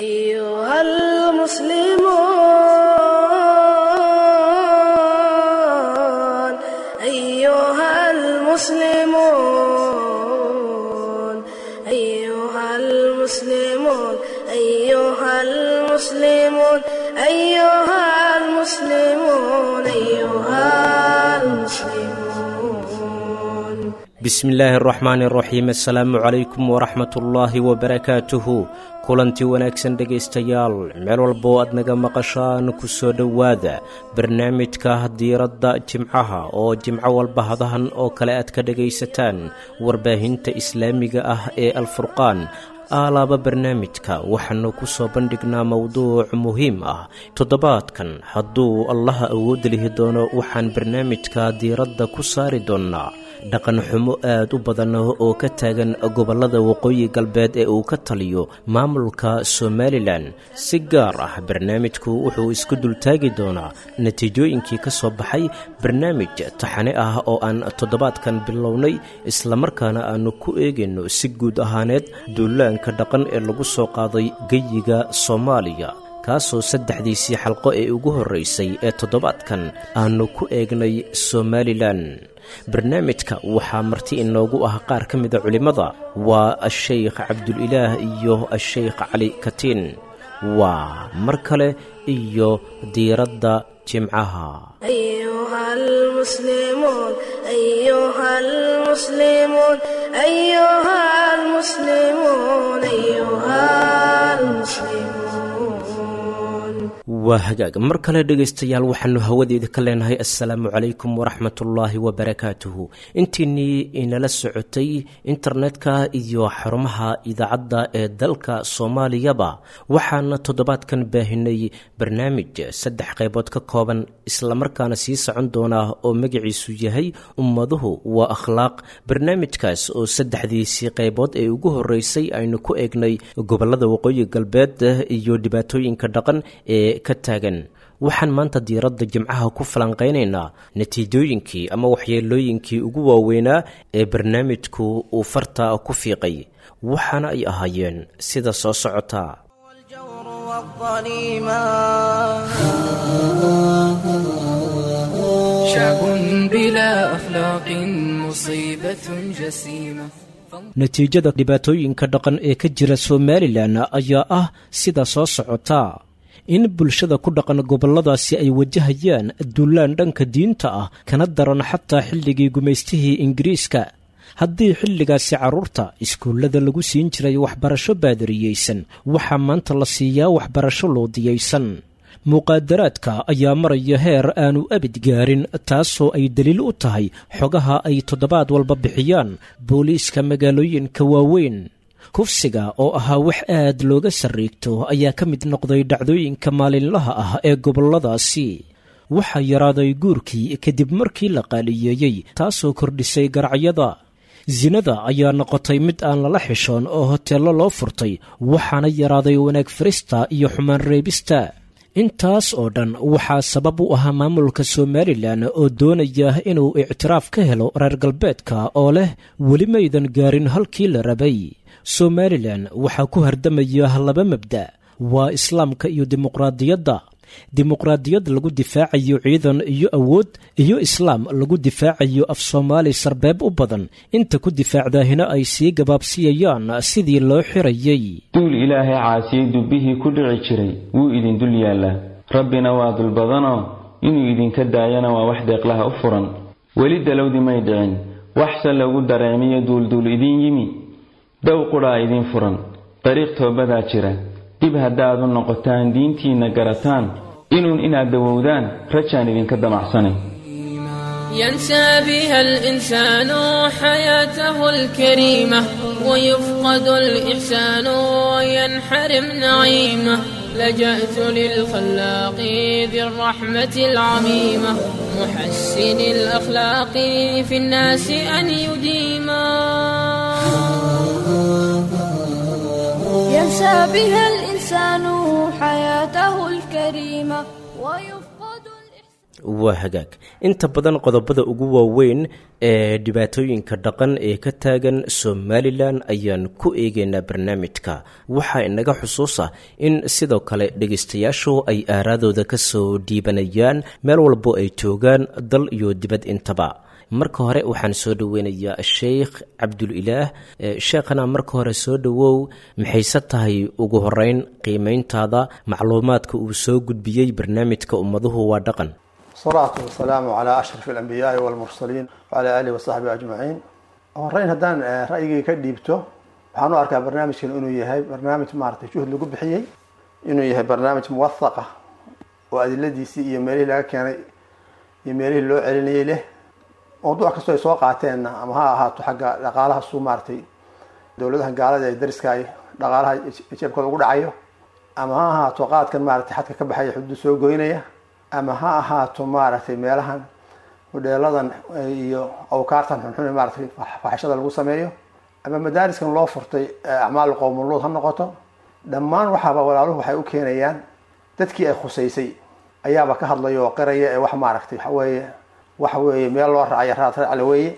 أيها المسلمون أيها المسلمون أيها المسلمون أيها المسلمون أيها المسلمون أيها المسلمون bismi illaahi araxmaani araxiim assalaamu calaykum waraxmatullaahi wabarakaatuhu kulantii wanaagsan dhegaystayaal meel walboo aad naga maqashaan ku soo dhowaada barnaamijka diiradda jimcaha oo jimco walba hadahan oo kale aad ka dhegaysataan warbaahinta islaamiga ah ee alfurqaan aalaaba barnaamijka waxaanu ku soo bandhignaa mowduuc muhiim ah toddobaadkan hadduu allaha awood lihi doono waxaan barnaamijka diiradda ku saari doonnaa dhaqan xumo aad u badan oo ka taagan gobollada waqooyi galbeed ee uu ka taliyo maamulka somalilan si gaar ah barnaamijku wuxuu isku dultaagi doonaa natiijooyinkii ka soo baxay barnaamij taxane ah oo aan toddobaadkan bilownay islamarkaana aannu ku eegayno si guud ahaaneed duulaanka dhaqan ee lagu soo qaaday geyiga soomaaliya kaasoo saddexdiisii xalqo ee ugu horraysay ee toddobaadkan aannu ku eegnay somalilan barnaamijka waxaa marti inoogu ah qaar ka mida culimmada waa ashaykh cabdulilaah iyo ashaykh cali katiin waa mar kale iyo diiradda jimcaha أيها المسلمون أيها المسلمون أيها المسلمون أيها المسلمون waa hagaag mar kale dhegaystayaal waxaannu hawadeeda ka leenahay assalaamu calaykum waraxmatullaahi wabarakaatuhu intiinnii inala socotay internetka iyo xarumaha idaacadda ee dalka soomaaliyaba waxaana toddobaadkan baahinay barnaamij saddex qaybood ka kooban islamarkaana sii socon doonaa oo magaciisu yahay ummaduhu waa akhlaaq barnaamijkaas oo saddexdiisii qaybood ee ugu horreysay aynu ku eegnay gobollada waqooyi galbeed iyo dhibaatooyinka dhaqan ee ka taagan waxaan maanta diiradda jimcaha ku falanqaynaynaa natiijooyinkii ama waxyeelooyinkii ugu waaweynaa ee barnaamijku uu farta ku fiiqay waxaana ay ahaayeen sida soo socota والجور والظليما شعب بلا أخلاق مصيبة جسيمة natiijada dhibaatooyinka dhaqan ee ka jira somalilan ayaa ah sida soo socota in bulshada ku dhaqan gobolladaasi ay wajahayaan duulaan dhanka diinta ah kana daran xataa xilligii gumaystihii ingiriiska haddii xilligaasi carruurta iskuullada lagu siin jiray waxbarasho baadariyeysan waxaa maanta la siiyaa waxbarasho loodiyaysan muqaadaraadka ayaa maraya heer aanu abid gaarin taasoo ay daliil u tahay xogaha ay toddobaad walba bixiyaan booliiska magaalooyinka waaweyn kufsiga oo ahaa wax aad looga sarriigto ayaa ka mid noqday dhacdooyinka maalinlaha ah ee gobolladaasi waxaa yaraaday guurkii kadib markii la qaaliyeeyey taasoo kordhisay garacyada sinada ayaa noqotay mid aan lala xishoon oo hoteello loo furtay waxaana yaraaday wanaag farista iyo xumaan reebista intaas oo dhan waxaa sabab u ahaa maamulka somalilan oo doonaya inuu ictiraaf ka helo reer galbeedka oo leh weli maydan gaarin halkii la rabay somalilan waxaa ku hardamaya laba mabda waa islaamka iyo dimuqraadiyadda dimuqraadiyad lagu difaacayo ciidan iyo awood iyo islaam lagu difaacayo af soomaali sarbeeb u badan inta ku difaacdaahina ay sii gabaabsiyayaan sidii loo xirayay duul ilaahay caasiyey dubbihii ku dhici jiray wuu idin dul yaallaa rabbina waa dul badanoo inuu idinka daayana waa wax deeqlaha u furan weli dalowdi may dhicin waxse lagu dareemiyo duulduul idin yimi dow qudhaa idin furan dariiq toobadaa jira dib haddaad u noqotaan diintiinna garataan inuun inaad dawowdaan rajaan idinka damacsanay ينسى بها الإنسان حياته الكريمة ويفقد الإحسان وينحرم نعيمه لجأت للخلاق ذي الرحمة العميمة محسن الأخلاق في الناس أن يديما ينسى بها الإنسان حياته الكريمة ويفقد الإحسان waa hagaag inta badan qodobada ugu waaweyn ee dhibaatooyinka dhaqan ee ka taagan somalilan ayaan ku eegaynaa barnaamijka waxaa inaga xusuusa in sidoo kale dhegaystayaashu ay aaraadooda ka soo dhiibanayaan meel walbo ay joogaan dal iyo dibad intaba marka hore waxaan soo dhoweynayaa sheikh cabdulilaah sheekhana marka hore soo dhowow maxayse tahay ugu horeyn qiimeyntaada macluumaadka uu soo gudbiyey barnaamijka ummaduhu waa dhaqan salaatu wasalaamu calaa ashraf alambiyaai walmursaliin wacalaa aalihi wasaxbihi ajmaciin horeyn haddaan ra'yigii ka dhiibto waxaan u arkaa barnaamijkan inuu yahay barnaamij maaragtay juhd lagu bixiyey inuu yahay barnaamij muwahaqa oo adiladiisii iyo meelihii laga keenay iyo meelihii loo celinayay leh mawduuc kastoo ay soo qaateenna ama ha ahaato xagga dhaqaalaha suu maaratay dowladaha gaalada ee dariska ay dhaqaalaha jeebkooda ugu dhacayo ama ha ahaato qaadkan maaratay xadka ka baxaya xuduud soo goynaya ama ha ahaato maaragtay meelahan hodheeladan iyo awkaartan xunxun maaratay faxishada lagu sameeyo ama madaariskan loo furtay acmaal qowmuluud ha noqoto dhammaan waxaaba walaaluhu waxay u keenayaan dadkii ay khusaysay ayaaba ka hadlaya oo qiraya ee wax maaragtay waxaweeye waxa weeye meel loo racaya raad racla weeye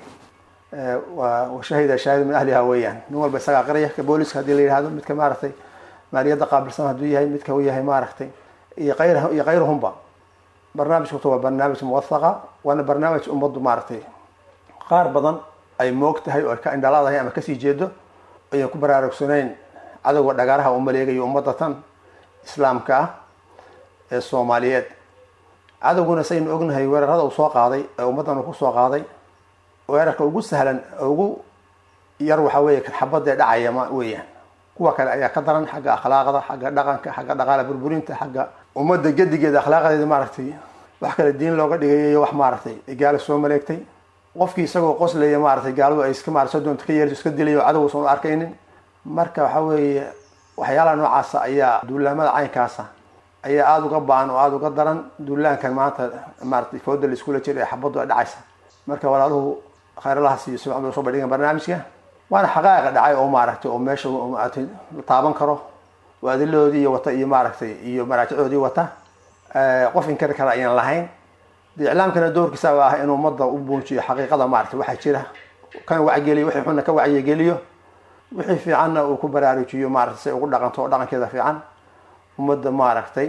shahida shaahid min ahliha weeyaan nin walba isagaa qiraya ka booliska hadii la yihahdo midka maaragtay maaliyadda qaabilsan hadduu yahay midka u yahay maaragtay iyo qayr iyo kayruhumba barnaamijkuta waa barnaamij muwahaqa waana barnaamij ummaddu maaragtay qaar badan ay moog tahay oo ay ka indhalaadahay ama kasii jeedo ayan ku baraarugsanayn cadowga dhagaaraha u maleegayo ummadda tan islaamka ah ee soomaaliyeed cadowguna saynu ognahay weerarada uu soo qaaday ee ummaddan uu kusoo qaaday weerarka ugu sahlan ugu yar waxaa weeye kan xabadee dhacaya ma weeyaan kuwa kale ayaa ka daran xagga akhlaaqda xagga dhaqanka xagga dhaqaala burburinta xagga ummadda gedigeeda akhlaaqdeeda maaragtay wax kale diin looga dhigay iyo wax maaragtay gaalo soo maleegtay qofkii isagoo qoslaya maaragtay gaaladu ay iska maarata doonta ka yeerto iska dilay oo cadow usan u arkaynin marka waxaa weeye waxyaalaha noocaasa ayaa duulaamada caynkaasa ayaa aada uga baan oo aada uga daran duulaankan maanta maaratay fooda la iskula jiro ee xabaddu ay dhacaysa marka walaaluhu khayralahaas iyo sumcad bay soo bandhigan barnaamijka waana xaqaaqa dhacay oo maaragtay oo meesha maaragtay la taaban karo oo adiladoodii iyo wata iyo maaragtay iyo maraajicoodii wata qof inkari kara ayaan lahayn de iclaamkana doorkiisaba ah inuu ummadda u buunjiyo xaqiiqada maaragtay waxaa jira kana wacyigeliyo wixii xunna ka wacyigeliyo wixii fiicanna uu ku baraarujiyo maaragtay si ay ugu dhaqanto oo dhaqankeeda fiican ummadda maaragtay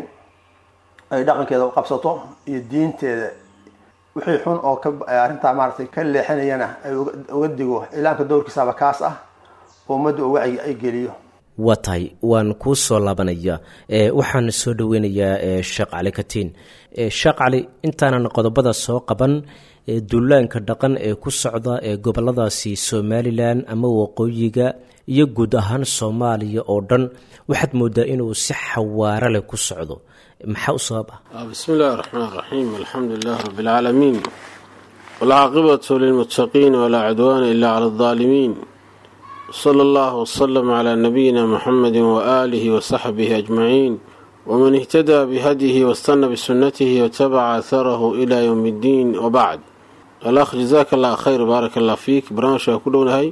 ay dhaqankeeda qabsato iyo diinteeda wixii xun oo ka arrintaa maaragtay ka leexinayana ay uga digo iclaamka dowrkiisaba kaas ah oo ummadda uu wacyi ay geliyo waa tahay waan kuu soo laabanaya waxaan soo dhoweynayaa sheekh cali katiin sheekh cali intaanan qodobada soo qaban duulaanka dhaqan ee ku socda ee goboladaasi somalilan ama waqooyiga iyo guud ahaan soomaaliya oo dhan waxaad moodaa inuu si xawaaro leh ku socdo maxaa u sabab ah bismi illaahi raxmaan raxiim alxamdu lilahi rabbi alcaalamiin walcaaqibatu lilmuttaqiin walaa cudwaana ila cala aldaalimiin sala allahu wasalam calaa nabiyina muxamedi waaalihi wasaxbihi ajmaciin waman ihtadaa bihadyihi wastana bisunatihi watabaca atharahu ilaa yowmi iddiin wabacd alakh jazaaka allah khayr baaraka allah fiik barnaamijka ku dhownahay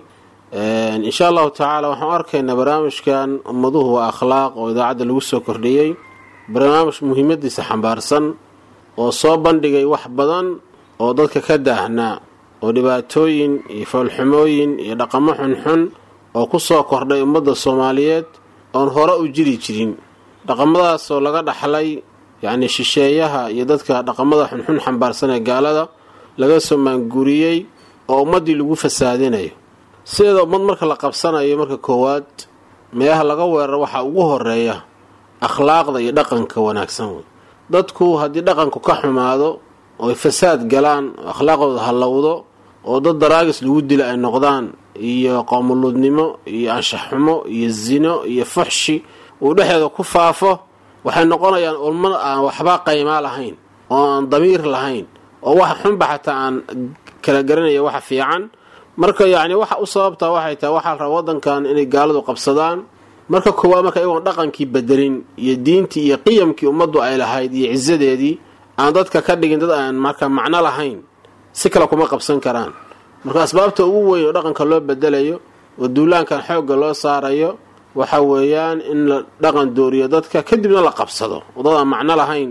insha allahu tacaala waxaan arkaynaa barnaamijkan ummaduhu waa akhlaaq oo idaacadda lagu soo kordhiyey barnaamij muhiimadiisa xambaarsan oo soo bandhigay wax badan oo dadka ka daahnaa oo dhibaatooyin iyo foolxumooyin iyo dhaqamo xunxun oo ku soo kordhay ummadda soomaaliyeed oon hore u jiri jirin dhaqamadaasoo laga dhaxlay yacnii shisheeyaha iyo dadka dhaqamada xunxun xambaarsan ee gaalada laga soo maanguuriyey oo ummaddii lagu fasaadinayo sideeda ummad marka la qabsanayo marka koowaad meelaha laga weeraro waxaa ugu horeeya akhlaaqda iyo dhaqanka wanaagsan wey dadku haddii dhaqanku ka xumaado oo ay fasaad galaan oo akhlaaqdooda hallowdo oo dad daraagis lagu dila ay noqdaan iyo qoomuluudnimo iyo anshaxxumo iyo zino iyo fuxshi uu dhexeeda ku faafo waxay noqonayaan ulmad aan waxba qaymaa lahayn oo aan damiir lahayn oo waxa xunba xataa aan kala garanaya waxa fiican marka yacni waxa u sababtaa waxay tahay waxaa la rabaa waddankan inay gaaladu qabsadaan marka koowaad marka iyagoon dhaqankii bedelin iyo diintii iyo qiyamkii ummaddu ay lahayd iyo cisadeedii aan dadka ka dhigin dad aan marka macno lahayn si kale kuma qabsan karaan marka asbaabta ugu weyn oo dhaqanka loo bedelayo oo duulaankan xoogga loo saarayo waxa weeyaan in la dhaqan dooriyo dadka kadibna la qabsado oo dad aan macno lahayn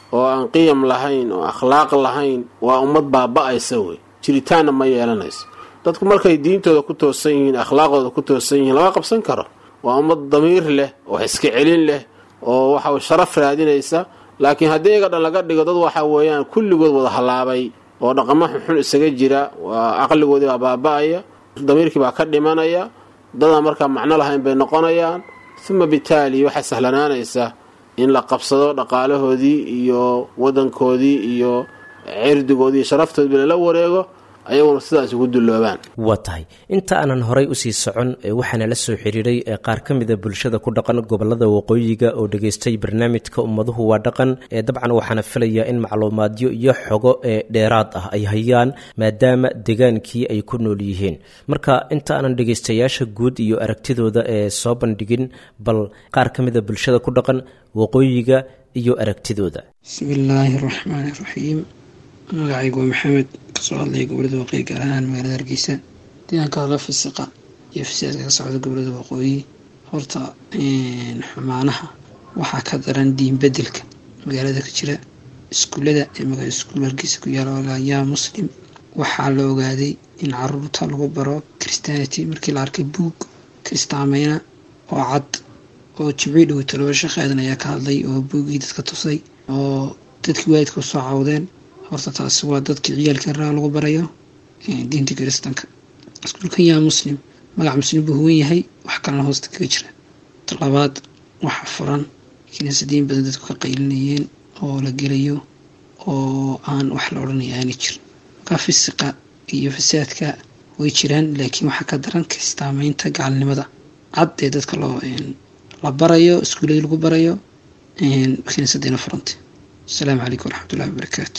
oo aan qiyam lahayn oo akhlaaq lahayn waa ummad baaba-aysa wey jiritaanna ma yeelanayso dadku markay diintooda ku toosan yihiin akhlaaqooda ku toosan yihiin lama qabsan karo waa ummad damiir leh oo iska celin leh oo waxa sharaf raadinaysa laakiin haddii iyaga dhan laga dhigo dad waxa weeyaan kulligood wada hallaabay oo dhaqamo xunxun isaga jira waa caqligoodii baa baaba-aya damiirkii baa ka dhimanaya dadaan markaa macno lahayn bay noqonayaan uma bitaali waxaa sahlanaanaysa in la qabsado dhaqaalahoodii iyo wadankoodii iyo cirdigoodii iyo sharaftoodii lala wareego ayaguna sidaas ugu dulloobaan waa tahay inta aanan horay usii socon waxaana la soo xiriiray qaar ka mida bulshada ku dhaqan gobolada waqooyiga oo dhageystay barnaamijka ummaduhu waa dhaqan ee dabcan waxaana filayaa in macluumaadyo iyo xogo ee dheeraad ah ay hayaan maadaama degaankii ay ku nool yihiin marka inta aanan dhegaystayaasha guud iyo aragtidooda ee soo bandhigin bal qaar ka mida bulshada ku dhaqan waqooyiga iyo aragtidooda bismillaahi raxmaani raxiim magacaygu waa maxamed kasoo hadlaya gobolada waqooyi gaar ahaan magaalada hargeysa deegaanka hadla fisiqa iyo fasiaadka ka socda gobolada waqooyi horta xumaanaha waxaa ka daran diin bedelka magaalada ka jira iskuullada ee iskuul hargeysa ku yaala yaa muslim waxaa la ogaaday in caruurta lagu baro christianity markii la arkay buug kristaameyna oo cad oo jimcii dhow taloba shaqeedan ayaa ka hadlay oo buugii dadka tusay oo dadkii waalidka usoo cawdeen horta taasi waa dadkii ciyaalka raa lagu barayo diinta kiristanka iskuulkan yaa muslim magac muslim buu huwan yahay wax kalena hoosta kaga jira talabaad waxa furan kiniisadiin badan dadku ka qaylinayeen oo la gelayo oo aan wax la odhanaya aana jirin markaa fisiqa iyo fasaadka way jiraan laakiin waxaa ka daran kistaameynta gacalnimada cad ee dadka loo la barayo iskuuladii lagu barayo kiniisadiina furantay asalaamu calaykum waraxmatullahi wabarakaatu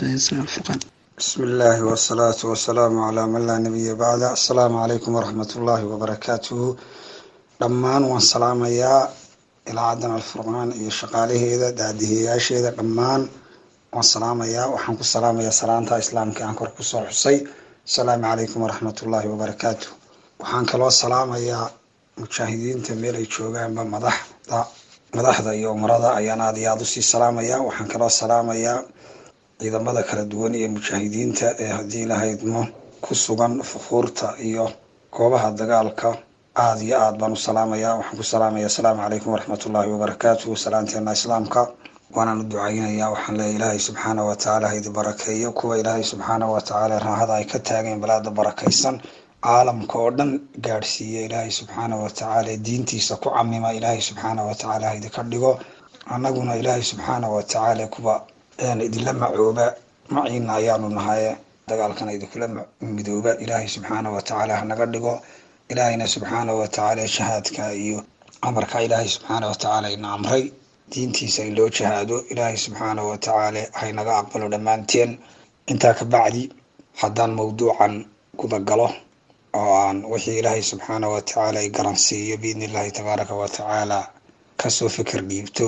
bismi illaahi wasalaatu wasalaamu calaa man laa nabiya bacda assalaamu calaykum waraxmat ullaahi wabarakaatuhu dhammaan waan salaamayaa ilaacadan alfurqaan iyo shaqaalaheeda daadihiyayaasheeda dhammaan waan salaamayaa waxaan ku salaamayaa salaanta islaamka aan kor kusoo xusay asalaamu calaykum waraxmat ullaahi wabarakaatu waxaan kaloo salaamayaa mujaahidiinta meel ay joogaanba madaxda madaxda iyo umarada ayaan aada iyo aada usii salaamayaa waxaan kaloo salaamayaa ciidamada kala duwan iyo mujaahidiinta ee haddii lahaydmo ku sugan fukuurta iyo goobaha dagaalka aada iyo aad baan u salaamayaa waxaan ku salaamaya asalaamu calaykum waraxmat ullaahi wabarakaatuhu salaanteena islaamka waanaan u ducaynayaa waxaan leeya ilaahay subxaana watacaala ha idi barakeeyo kuwa ilaahay subxaana watacaala raahada ay ka taageen balaada barakaysan caalamka oo dhan gaadhsiiya ilaahay subxaana watacaala diintiisa ku camima ilaahay subxaana watacaala ha idinka dhigo annaguna ilaahay subxaana watacaala kuwa idinla macooba maciina ayaanu nahaye dagaalkana idinkula midooba ilaahay subxaana watacaala hanaga dhigo ilaahayna subxaana watacaala shahaadka iyo amarka ilaahay subxaana watacaala ina amray diintiisa in loo jahaado ilaahay subxaana watacaala haynaga aqbalo dhammaanteen intaa ka bacdi haddaan mawduucan guda galo oo aan wixii ilaahay subxaana watacaala ay garansiiyo biidni illaahi tabaaraka watacaala kasoo fikir dhiibto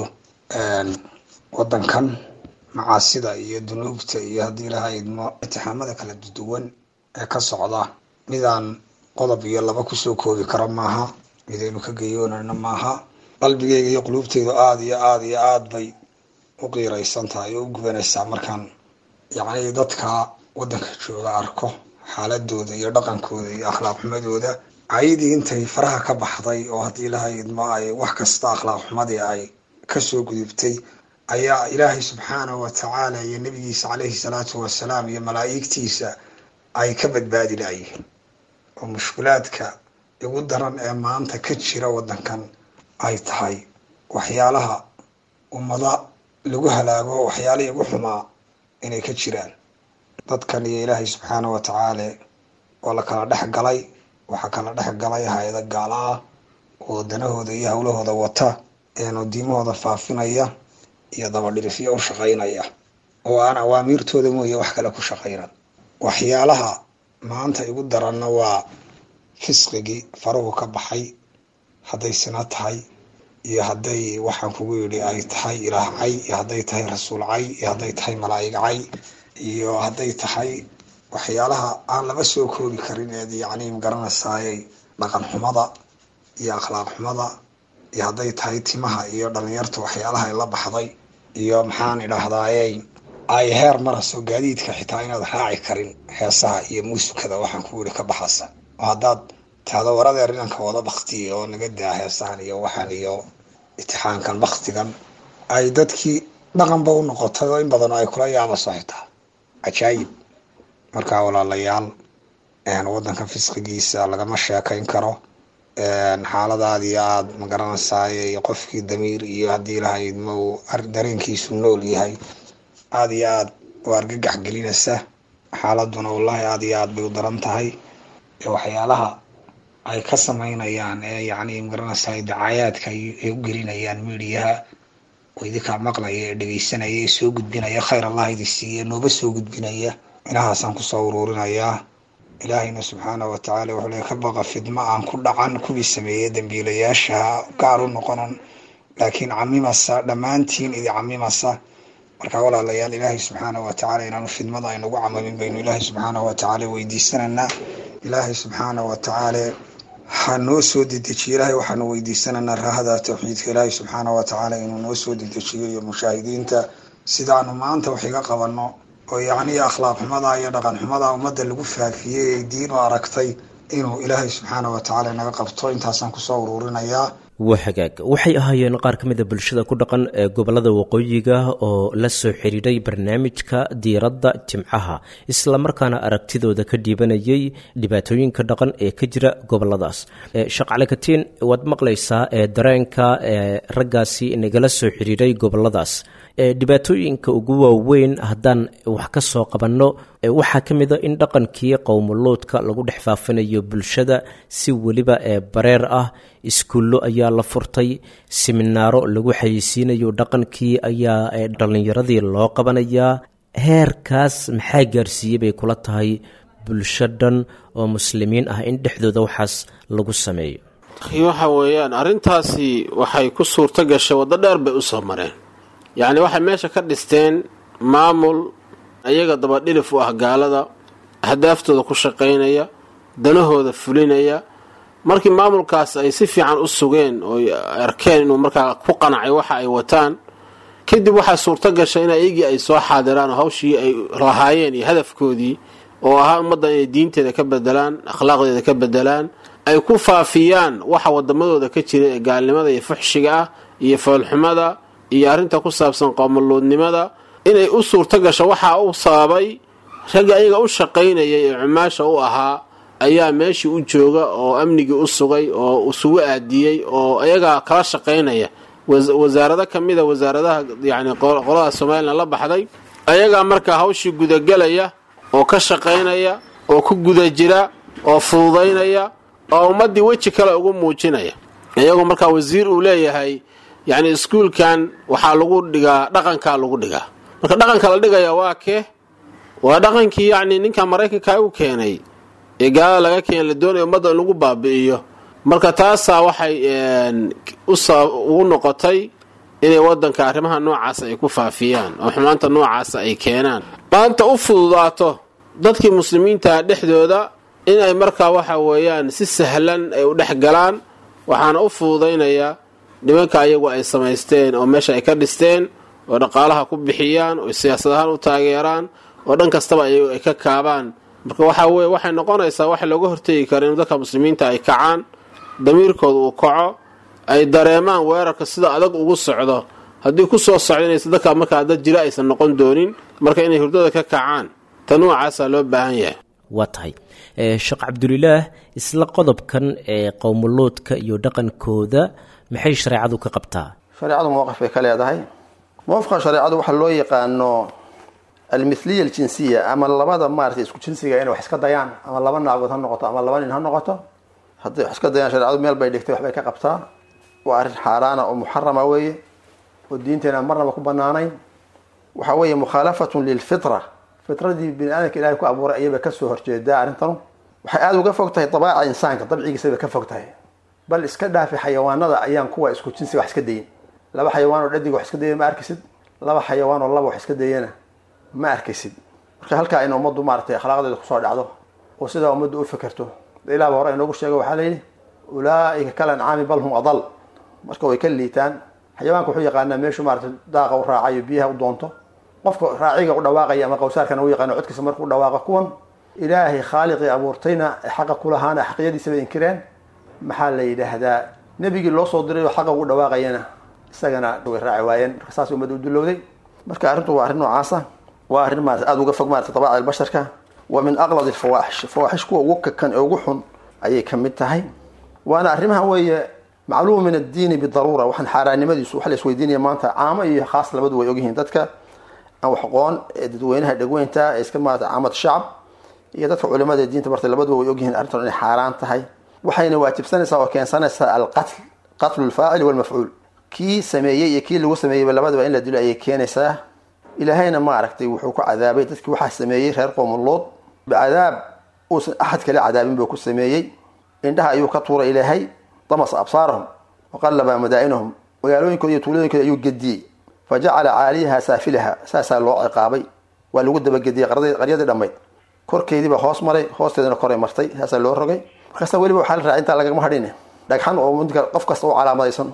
wadankan macaasida iyo dunuubta iyo haddii ilahay idmo itixaamada kala duwan ee ka socda midaan qodob iyo laba kusoo koobi karo maaha midaynu ka geyoonana maaha qalbigeyga iyo quluubteydu aada iyo aada iyo aada bay u qiiraysan tahay oo u gubanaysaa markaan yacni dadka waddanka jooga arko xaaladooda iyo dhaqankooda iyo akhlaaq xumadooda cayadii intay faraha ka baxday oo haddii ilahay idmo ay wax kasta akhlaaq xumadii ay kasoo gudubtay ayaa ilaahay subxaanahu watacaala iyo nabigiisa caleyhi salaatu wasalaam iyo malaa'igtiisa ay ka badbaadi laayihiin oo mushkulaadka ugu daran ee maanta ka jira waddankan ay tahay waxyaalaha ummada lagu halaago waxyaalihii ugu xumaa inay ka jiraan dadkan iyo ilaahay subxaana watacaala oo la kala dhex galay waxaa kala dhex galay hay-ada gaala ah oo danahooda iyo howlahooda wata eenu diimahooda faafinaya iyo dabadhirifyo u shaqaynaya oo aan awaamiirtooda mooye wax kale ku shaqaynan waxyaalaha maanta igu daranna waa fisqigii faruhu ka baxay hadday sina tahay iyo hadday waxaan kugu yidhi ay tahay ilaah cay iyo hadday tahay rasuul cay iyo hadday tahay malaa'ig cay iyo hadday tahay waxyaalaha aan laba soo koobi karin eed yacni magaranaysaayey dhaqan xumada iyo akhlaaq xumada iyo hadday tahay timaha iyo dhalinyarta waxyaalaha ay la baxday iyo maxaan idhaahdaaye ay heer maraso gaadiidka xitaa inaad raaci karin heesaha iyo muusikada waxaan ku yidhi ka baxasa oo haddaad tahdo waradeer inanka wada baktiya oo naga daa heesahan iyo waxaan iyo itixaankan baktigan ay dadkii dhaqanba u noqotay oo in badan ay kula yaabaso xitaa cajaayib markaa walaalayaal wadanka fisqigiisa lagama sheekayn karo xaaladaad iyo aada magaranaysaay iyo qofkii damiir iyo haddii lahayd ma uu dareenkiisu nool yahay aada iyo aada u argagax gelinaysa xaaladuna wallaahi aada iyo aada bay u daran tahay waxyaalaha ay ka sameynayaan ee yacni magaranaysaay dacaayaadka ay u gelinayaan midiyaha oo idinkaa maqlaya ee dhegeysanaya ee soo gudbinaya khayr allah idi siiya nooba soo gudbinaya inahaasaan kusoo uruurinayaa ilaahayna subxaana wa tacaala wuxuu le ka baqa fidmo aan ku dhacan kuwii sameeyey dambiilayaashaha gaar u noqonan laakiin camimasa dhammaantiin idi camimasa marka walaalayaal ilaahay subxaana wa tacala inaanu fidmada aynagu camamin baynu ilaahay subxaana wa tacaala weydiisananaa ilaahay subxaana wa tacaala ha noo soo dedejiyo ilaahay waxaanu weydiisananaa raahada tawxiidka ilaahay subxaana wa tacaala inuu noo soo dedejiyo iyo mushaahidiinta sidaanu maanta wax iga qabano oo yacni akhlaaq xumada iyo dhaqan xumada ummadda lagu faafiyey ee diin u aragtay inuu ilaahay subxaana wa tacaala naga qabto intaasaan kusoo uruurinayaa waa hagaag waxay ahaayeen qaar ka mida bulshada ku dhaqan ee gobolada waqooyiga oo la soo xidhiidhay barnaamijka diiradda jimcaha islamarkaana aragtidooda ka dhiibanayay dhibaatooyinka dhaqan ee ka jira goboladaas shaqcale katiin waad maqlaysaa ee dareenka ee raggaasi nagala soo xidhiidhay goboladaas dhibaatooyinka ugu waaweyn haddaan wax ka soo qabanno waxaa ka mid a in dhaqankii qowmuluudka lagu dhex faafinayo bulshada si weliba ee bareer ah iskuullo ayaa la furtay siminaaro lagu xayeysiinayo dhaqankii ayaa dhallinyaradii loo qabanayaa heerkaas maxaa gaarsiiyey bay kula tahay bulsho dhan oo muslimiin ah in dhexdooda waxaas lagu sameeyo waxa weeyaan arrintaasi waxay ku suurto gashay waddo dheer bay usoo mareen yacni waxay meesha ka dhisteen maamul ayaga dabadhilif u ah gaalada ahdaafdooda ku shaqaynaya danahooda fulinaya markii maamulkaas ay si fiican u sugeen oo arkeen inuu markaa ku qanacay waxa ay wataan kadib waxaa suurto gashay in ayagii ay soo xaadiraan oo hawshii ay lahaayeen iyo hadafkoodii oo ahaa ummaddan inay diinteeda ka bedelaan akhlaaqdeeda ka bedelaan ay ku faafiyaan waxa wadamadooda ka jira ee gaalnimada iyo fuxshiga ah iyo foolxumada iyo arrinta ku saabsan qoomuluudnimada inay u suurto gasho waxaa u sababay ragga ayaga u shaqaynayay ee cumaasha u ahaa ayaa meeshii u jooga oo amnigii u sugay oo isugu aadiyey oo ayagaa kala shaqaynaya wasaarado ka mida wasaaradaha yani qolada somalilan la baxday ayagaa markaa hawshii gudagelaya oo ka shaqaynaya oo ku guda jira oo fududaynaya oo ummaddii weji kale ugu muujinaya iyagoo markaa wasiir uu leeyahay yacni iskuulkan waxaa lagu dhigaa dhaqankaa lagu dhigaa marka dhaqanka la dhigaya waa kee waa dhaqankii yacni ninka maraykanka u keenay ee gaalada laga keena la doonaya ummadda in lagu baabi'iyo marka taasaa waxay ugu noqotay inay wadanka arrimaha noocaasa ay ku faafiyaan oo xumaanta noocaasa ay keenaan maanta u fududaato dadkii muslimiinta dhexdooda inay markaa waxa weeyaan si sahlan ay u dhex galaan waxaana u fududaynaya nimanka ayagu ay samaysteen oo meesha ay ka dhisteen oo dhaqaalaha ku bixiyaan oo siyaasad ahaan u taageeraan oo dhan kastaba ayagu ay ka kaabaan marka waxaa weye waxay noqonaysaa waxa looga hortegi kara in dadka muslimiinta ay kacaan damiirkooda uu kaco ay dareemaan weerarka sida adag ugu socdo haddii ku soo socdo inaysa dadka markaa dad jira aysan noqon doonin marka inay hurdada ka kacaan ta noocaasaa loo baahan yahay waa tahay sheekh cabdulilaah isla qodobkan ee qowmuluudka iyo dhaqankooda maxay shareecadu ka qabtaa shareecadu mowqif bay ka leedahay mowqifka shareecadu waxaa loo yaqaano almithliya aljinsiya ama labada maaratay isku jinsiga inay wax iska dayaan ama laba naagood ha noqoto ama laba nin ha noqoto hadday wax iska dayaan shareecadu meel bay dhigtay waxbay ka qabtaa waa arrin xaaraana oo muxarama weeye oo diinteena marnaba ku banaanayn waxa weeye mukhaalafatun lilfitra fitradii bini aadamka ilahay ku abuuray ayayba kasoo horjeedaa arrintanu waxay aada uga fog tahay dabaaca insaanka dabcigiisaba ka fog tahay bal iska dhaafi xayawaanada ayaan kuwa isku jinsiga wax iska dayin laba xayawaan oo dhadiga wax iska daya ma arkisid laba xayawaan oo laba wax iska dayana ma arkaysid marka halkaa in ummaddu maaratay akhlaaqdeeda kusoo dhacdo oo sidaa ummaddu u fekerto ilaah ba hore inoogu sheega waxaa layidhi ulaaika kal ancaami bal hum adal marka way ka liitaan xayawaanka wuxuu yaqaanaa meeshu maarata daaqa u raacayo biyaha u doonto qofka raaciga u dhawaaqaya ama qawsaarkana u yaqaano codkiisa markuu dhawaaqa kuwan ilaahay khaaliqii abuurtayna xaqa kulahaana xaqiyadiisa bay inkireen maxaa la yidhaahdaa nebigii loo soo diray oo xaqa ugu dhawaaqayana isagana way raaci waayeen marka saas ummadda u dulowday marka arrintu waa arrin noocaasa waa arrin maarata aada uga fog maarata dabaaci albasharka wa min aqlad alfawaaxish fawaaxish kuwa ugu kakan ee ugu xun ayay ka mid tahay waana arrimaha weeye macluum min addiini bidaruura waxaan xaaraannimadiisu waxa la isweydiinaya maanta caamo iyo khaas labadu way ogyihiin dadka aan wax aqoon ee dadweynaha dhegweynta ee iska maarata caamad shacab iyo dadka culimada ee diinta bartay labaduba way ogyihiin arrintan inay xaaraan tahay waxayna waajibsanaysaa oo keensanaysaa alqatl qatlu lfaacili walmafcuul kii sameeyey iyo kii lagu sameeyeyba labadaba in la dilo ayay keenaysaa ilaahayna maaragtay wuxuu ku cadaabay dadkii waxaa sameeyey reer qoomuluud bicadaab uusan axad kale cadaabin buu ku sameeyey indhaha ayuu ka tuuray ilaahay damasa absaarahum waqallaba madaa'inahum magaalooyinkooda iyo tuulooyinkooda ayuu gediyey fa jacala caaliyaha saafilaha saasaa loo ciqaabay waa lagu dabagediyey qaryadii dhammayd korkeediiba hoos maray hoosteedana koray martay saasaa loo rogay markaasa weliba waxaa la raaci intaa lagama hadhin dhagxan oo midka qof kasta u calaamadaysan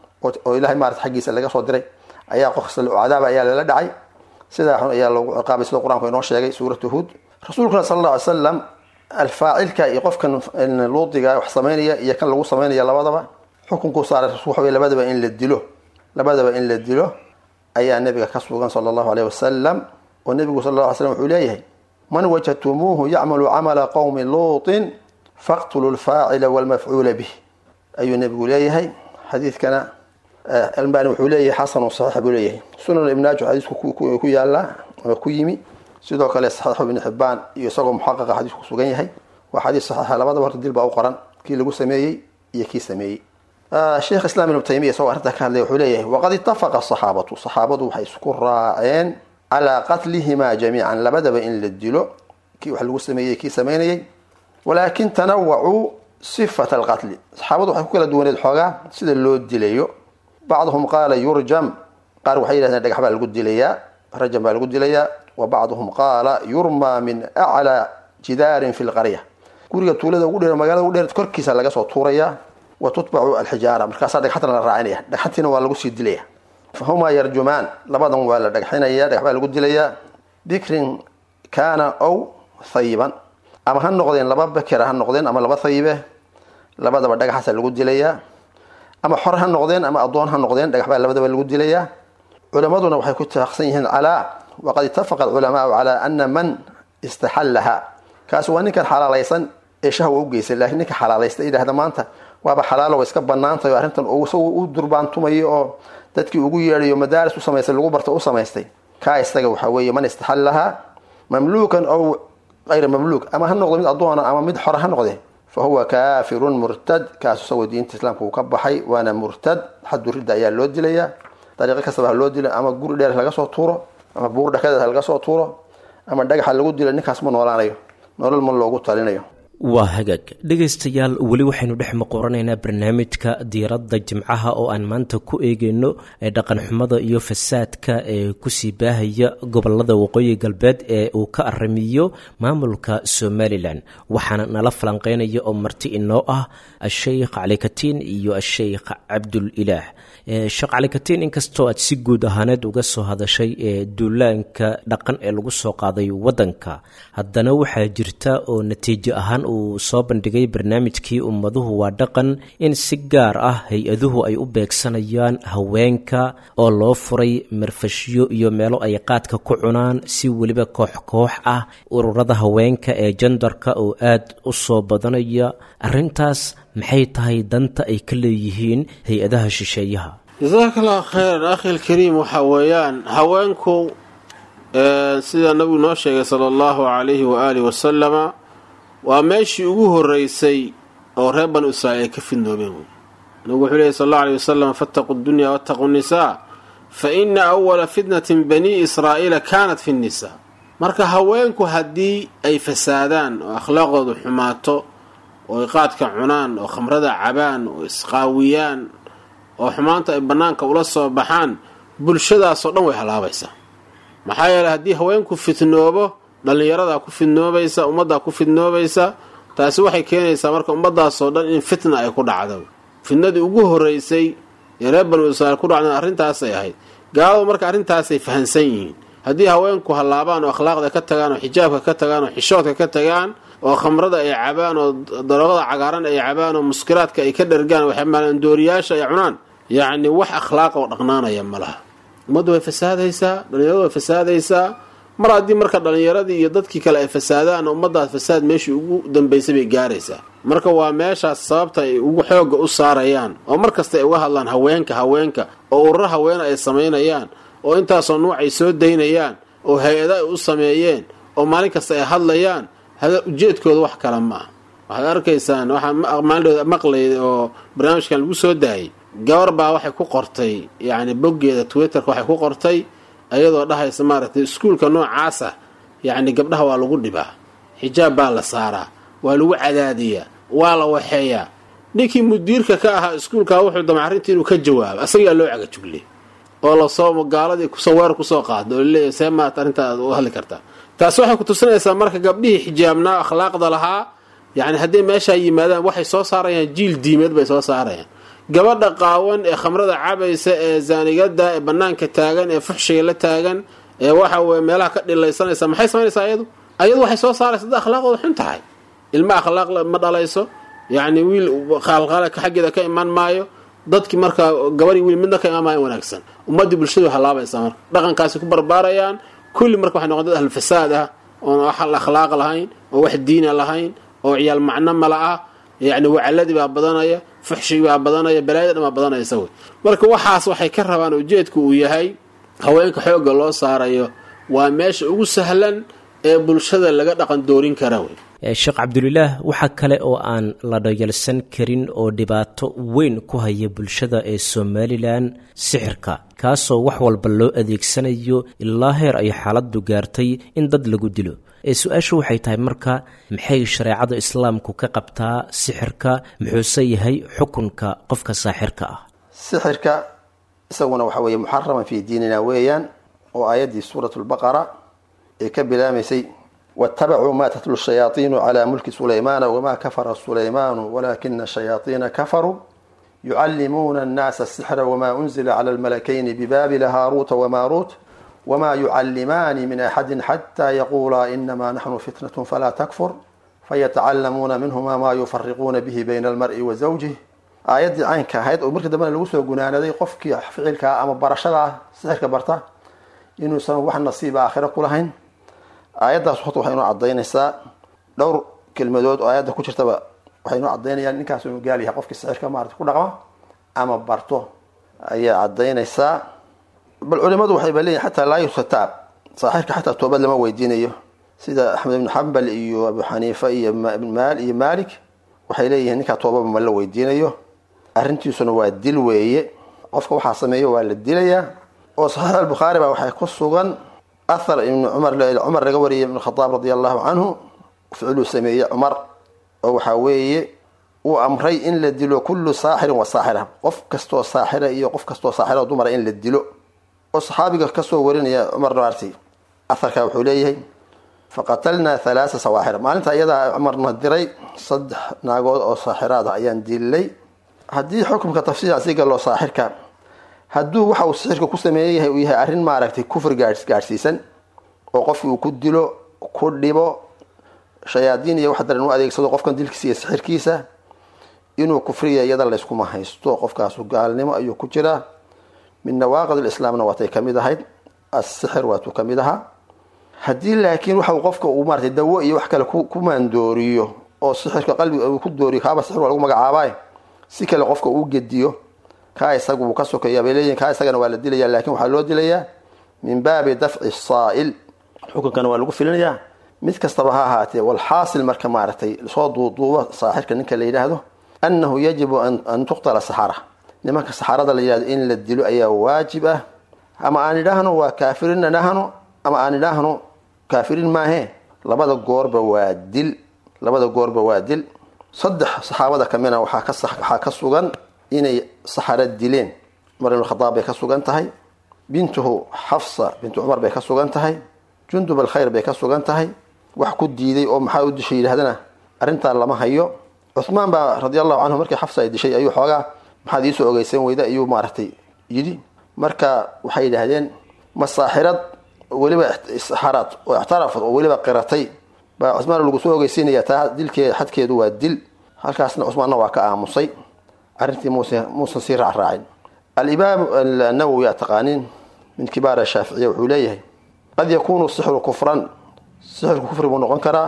oo ilahay maarata xaggiisa laga soo diray ayaa qof kasta cadaaba ayaa lala dhacay sidaa xun ayaa loogu ciqaabay sida qur-aanku inoo sheegay suuratu huud rasuulkuna sala alla alay slam alfaacilka iyo qofkan luudiga wax samaynaya iyo kan lagu samaynaya labadaba xukunkuu saaray rasul waxa wey labadaba in la dilo labadaba in la dilo ayaa nabiga ka sugan sala allahu aleyh wasalam oo nebigu sal la alay slam wuxuu leeyahay man wajadtumuuhu yacmalu camala qowmi luutin faqtulu lfaacila walmafcuula bih ayuu nebigu leeyahay xadiidkana albani wuxuu leeyahay xasanu saxiix buu leeyahay sunan ibnaajo xadiisku ku yaala ama ku yimi sidoo kale saxiixu ibni xibaan iyo isagoo muxaqaqa xadiisku kusugan yahay waa xadiis saxiixa labadaba horta dil baa u qoran kii lagu sameeyey iyo kii sameeyey sheekh islam ibnu taymiya isagoo arrintaa ka hadlaya wuxuu leeyahay waqad itafaqa asaxaabatu saxaabadu waxay isku raaceen calaa qatlihima jamiican labadaba in la dilo kii wax lagu sameeyey kii samaynayay walaakin tanawacuu sifat alqatli saxaabadu waxay ku kala duwaneed xoogaa sida loo dilayo bacduhum qaala yurjam qaar waxay yidhahdeen dhagax baa lagu dilayaa rajam baa lagu dilayaa wa bacduhum qaala yurmaa min aclaa jidaarin fi lqarya guriga tuulada ugu dheer magaalada ugu dheer korkiisa laga soo tuurayaa wa tutbacu alxijaara markaasaa dhagxantana la raacinaya dhagxantiina waa lagu sii dilaya fahumaa yarjumaan labadan waa la dhagxinaya dhagax baa lagu dilayaa bikrin kaana ow hayiban ama ha noqdeen laba bekera ha noqdeen ama laba hayibe labadaba dhagaxaasa lagu dilayaa ama xor ha noqdeen ama addoon ha noqdeen dhagax baa labadaba lagu dilayaa culammaduna waxay ku taaqsan yihiin calaa waqad itafaqa alculamaau calaa ana man istaxallaha kaas waa ninkan xalaalaysan ee shahwa u geysay laakiin ninka xalaalaysta yidhahda maanta waaba xalaalo wa iska banaantahay oo arrintan isagu u durbaantumayo oo dadkii ugu yeedhayo madaaris u samaystay lagu barta u samaystay kaa isaga waxaa weeye man istaxallaha mamluukan ow ayra mamluuk ama ha noqdo mid addoona ama mid xora ha noqde fa huwa kaafirun murtad kaas isagoo diinta islaamka uu ka baxay waana murtad xaddu ridda ayaa loo dilayaa dariiqo kastaba ha loo dilo ama guri dheer laga soo tuuro ama buur dhakadeed ha laga soo tuuro ama dhagaxa lagu dilo ninkaas ma noolaanayo nolol ma loogu talinayo waa hagaag dhegaystayaal weli waxaynu dhex maqoranaynaa barnaamijka diiradda jimcaha oo aan maanta ku eegeyno dhaqanxumada iyo fasaadka ee kusii baahaya gobolada waqooyi galbeed ee uu ka aramiyo maamulka somalilan waxaana nala falanqeynaya oo marti inoo ah asheykh calikatiin iyo asheykh cabdul ilaah sheekh calikatiin inkastoo aad si guud ahaaneed uga soo hadashay ee duulaanka dhaqan ee lagu soo qaaday wadanka haddana waxaa jirta oo natiijo ahaan uu soo bandhigay barnaamijkii ummaduhu waa dhaqan in si gaar ah hay-aduhu ay u beegsanayaan haweenka oo loo furay marfashyo iyo meelo ay qaadka ku cunaan si weliba koox koox ah ururada haweenka ee jandarka oo aad u soo badanaya arrintaas maxay tahay danta ay ka leeyihiin hay-adaha shisheeyaha jasaaka allahu khayran akhi lkariim waxaa weeyaan haweenku sida nabigu noo sheegay sala allahu calayhi waaalih wasalama waa meeshii ugu horeysay oo reer banu israa'iil ay ka fidnoobeen wey nabigu wuxuu lehy sal allau aleyh wasalam fattaquu dunya wattaquu nisaa fa ina awala fitnatin bani israa'iila kaanat fi nnisaa marka haweenku haddii ay fasaadaan oo akhlaaqdoodu xumaato oo ay qaadka cunaan oo khamrada cabaan oo isqaawiyaan oo xumaanta ay bannaanka ula soo baxaan bulshadaasoo dhan way halaabaysaa maxaa yeeley haddii haweenku fitnoobo dhallinyaradaa ku fidnoobaysa ummaddaa ku fidnoobaysa taasi waxay keenaysaa marka ummadaasoo dhan in fitna ay ku dhacdo fitnadii ugu horeysay ee reer banu israiil ku dhacdeen arrintaasay ahayd gaaladu marka arrintaasay fahansan yihiin haddii haweenku hallaabaan oo akhlaaqda ka tagaan oo xijaabka ka tagaan oo xishoodka ka tagaan oo khamrada ay cabaan oo daroogada cagaaran ay cabaan oo muskiraadka ay ka dhargaan waxmaandooriyaasha ay cunaan yacni wax akhlaaq oo dhaqnaanaya ma laha ummaddu way fasaadaysaa dhalinyaradu way fasaadaysaa mar haddii marka dhalinyaradii iyo dadkii kale ay fasaadaan ummaddaas fasaad meeshii ugu dambaysay bay gaaraysaa marka waa meeshaas sababta ay ugu xooga u saarayaan oo mar kasta ay uga hadlaan haweenka haweenka oo ururo haweene ay samaynayaan oo intaasoo nuuc ay soo daynayaan oo hay-ada ay u sameeyeen oo maalin kasta ay hadlayaan ujeedkooda wax kale ma ah waxaad arkaysaan waxaa maalindhooda maqlay oo barnaamijkan lagu soo daayay gabar baa waxay ku qortay yacni boggeeda twitterka waxay ku qortay ayadoo dhahaysa maaragtay iskuulka noocaasa yacni gabdhaha waa lagu dhibaa xijaab baa la saaraa waa lagu cadaadiyaa waa la waxeeyaa ninkii mudiirka ka ahaa iskuulka wuxuu damay arrintii inuu ka jawaabo asagaa loo cagajuglay oo lasoo gaaladii kusoo weer kusoo qaado oo laleeyahy see maat arrintaad u hadli kartaa taasi waxay ku tusinaysaa marka gabdhihii xijaabnaa akhlaaqda lahaa yacni hadday meeshaa yimaadaan waxay soo saarayaan jiil diimeed bay soo saarayaan gabadha qaawan ee khamrada cabaysa ee zaanigada ee banaanka taagan ee fuxshiga la taagan ee waxa weye meelaha ka dhilaysanaysa maxay samaynaysaa ayadu ayadu waxay soo saaraysa dad akhlaaqooda xun tahay ilma akhlaaq ma dhalayso yacni wiil khaalqaalka xaggeeda ka iman maayo dadki markaa gabadii wiil midna ka imaan maayo wanaagsan ummaddii bulshadu halaabaysaa marka dhaqankaasi ku barbaarayaan kulli marka waxay noqon dad ahlfasaad ah oon wax akhlaaq lahayn oo wax diina lahayn oo ciyaal macno mala ah yacni wacaladii baa badanaya fuxshigii baa badanaya balaayada dhan baa badanaysa wey marka waxaas waxay ka rabaan ujeedku uu yahay haweenka xoogga loo saarayo waa meesha ugu sahlan ee bulshada laga dhaqan doorin kara wey sheekh cabdulilaah waxaa kale oo aan la dhayalsan karin oo dhibaato weyn ku haya bulshada ee somalilan sixirka kaasoo wax walba loo adeegsanayo ilaa heer ay xaaladdu gaartay in dad lagu dilo ee su-aashu waxay tahay marka maxay shareecada islaamku ka qabtaa sixirka muxuuse yahay xukunka qofka saaxirka ah sixirka isaguna waxa weeye muxaraman fii diinina weeyaan oo aayaddii suurat lbaqara ee ka bilaamaysay waاtabacuu ma tatlu shayaaiinu calى mulki sulaymaana wma kafara sulaymaanu walakina shayaaiina kafaruu yucallimuuna annaasa asixra wma unzila clى lmalakayni bibaabila haaruuta wmaruut wma yucallimaani min axadi xata yaquulaa inama naxnu fitnat falaa takfur fayatacalamuuna minhuma ma yufariquuna bihi bayna almar'i wa zawjih aayaddii caynka ahayd oo markii dambena lagu soo gunaanaday qofkii ficilkaa ama barashada sixirka barta inuusan wax nasiiba aakhiro ku lahayn aayaddaas horta waxay inoo cadaynaysaa dhowr kelmadood oo aayadda ku jirtaba waxay inoo cadaynayaan ninkaas inuu gaal yahay qofkii sixirka maarata ku dhaqma ama barto ayaa cadaynaysaa bal culimadu waxayba leeyihin xataa laa yustataab saaxirka xataa toobad lama weydiinayo sida axmed ibnu xambal iyo abu xaniifa iyo iyo malik waxay leeyihiin ninkaa toobaba ma la weydiinayo arrintiisuna waa dil weeye qofka waxaa sameeyo waa la dilayaa oo saxiix albukhaari baa waxay ku sugan ahar ibnu cumar cumar laga wariyay ibnu khadaab radi allahu canhu ficiluu sameeyey cumar oo waxaa weeye uu amray in la dilo kullu saaxirin wa saaxira qof kastoo saaxira iyo qof kastoo saaxira oo dumara in la dilo oo saxaabiga kasoo warinaya cumar naarti aharka wuxuu leeyahay faqatalnaa halaasa sawaaxir maalinta iyadaa cumarna diray saddex naagood oo saaxiraad ah ayaan dilay haddii xukumka tafsiir asiga loo saaxirka hadduu waxa uu sixirka ku sameeya yahay uu yahay arrin maaragtay kufri gaadhsiisan oo qofkii uu ku dilo ku dhibo shayaadiin iyo wax daran u adeegsado qofkan dilkiisa iyo sixirkiisa inuu kufriya iyada layskuma haysto qofkaasu gaalnimo ayuu ku jiraa min nawaaqid lislaamna waatay kamid ahayd asixir waatuu kamid ahaa haddii laakiin waxa qofka uu maratay dawo iyo wax kale ku maandooriyo oo sixirka qalbiga uu ku dooriyo kaaba sixir waa lagu magacaabay si kale qofka uu gediyo kaa isaga wuu ka sokeeya bay leeyihin kaa isagana waa la dilaya lakin waxaa loo dilayaa min baabi dafci saa'il xukunkana waa lagu filinayaa mid kastaba ha ahaatee walxaasil marka maaragtay soo duuduuba saaxirka ninka la yidhaahdo annahu yajibu an tuqtala saxara nimanka saxarada la yidhahdo in la dilo ayaa waajib ah ama aan idhaahno waa kaafirin idhaahno ama aan idhaahno kaafirin maahe labada goorba waa dil labada goorba waa dil saddex saxaabada kamina waxaa ka waxaa ka sugan inay saxaro dileen cumar ibn khadaab bay ka sugan tahay bintuhu xafsa bintu cumar bay ka sugan tahay jundub alkhayr bay ka sugan tahay wax ku diiday oo maxaa u dishay yidhahdana arrintaa lama hayo cuhmaan baa radi allahu canhu markii xafsa ay dishay ayuu xoogaa maxaad iisoo ogeysan weyda ayuu maaragtay yidhi marka waxay yidhaahdeen masaaxirad weliba isxaraad oo ixtarafad oo weliba qiratay baa cusmaan lagu soo ogeysiinaya taa dilkeeda xadkeedu waa dil halkaasna cusmaanna waa ka aamusay arrintii muuse muusan sii raacraacin alimaam annawowi aa taqaaniin min kibaar shaaficiya wuxuu leeyahay qad yakunu sixru kufran sixirku kufri buu noqon karaa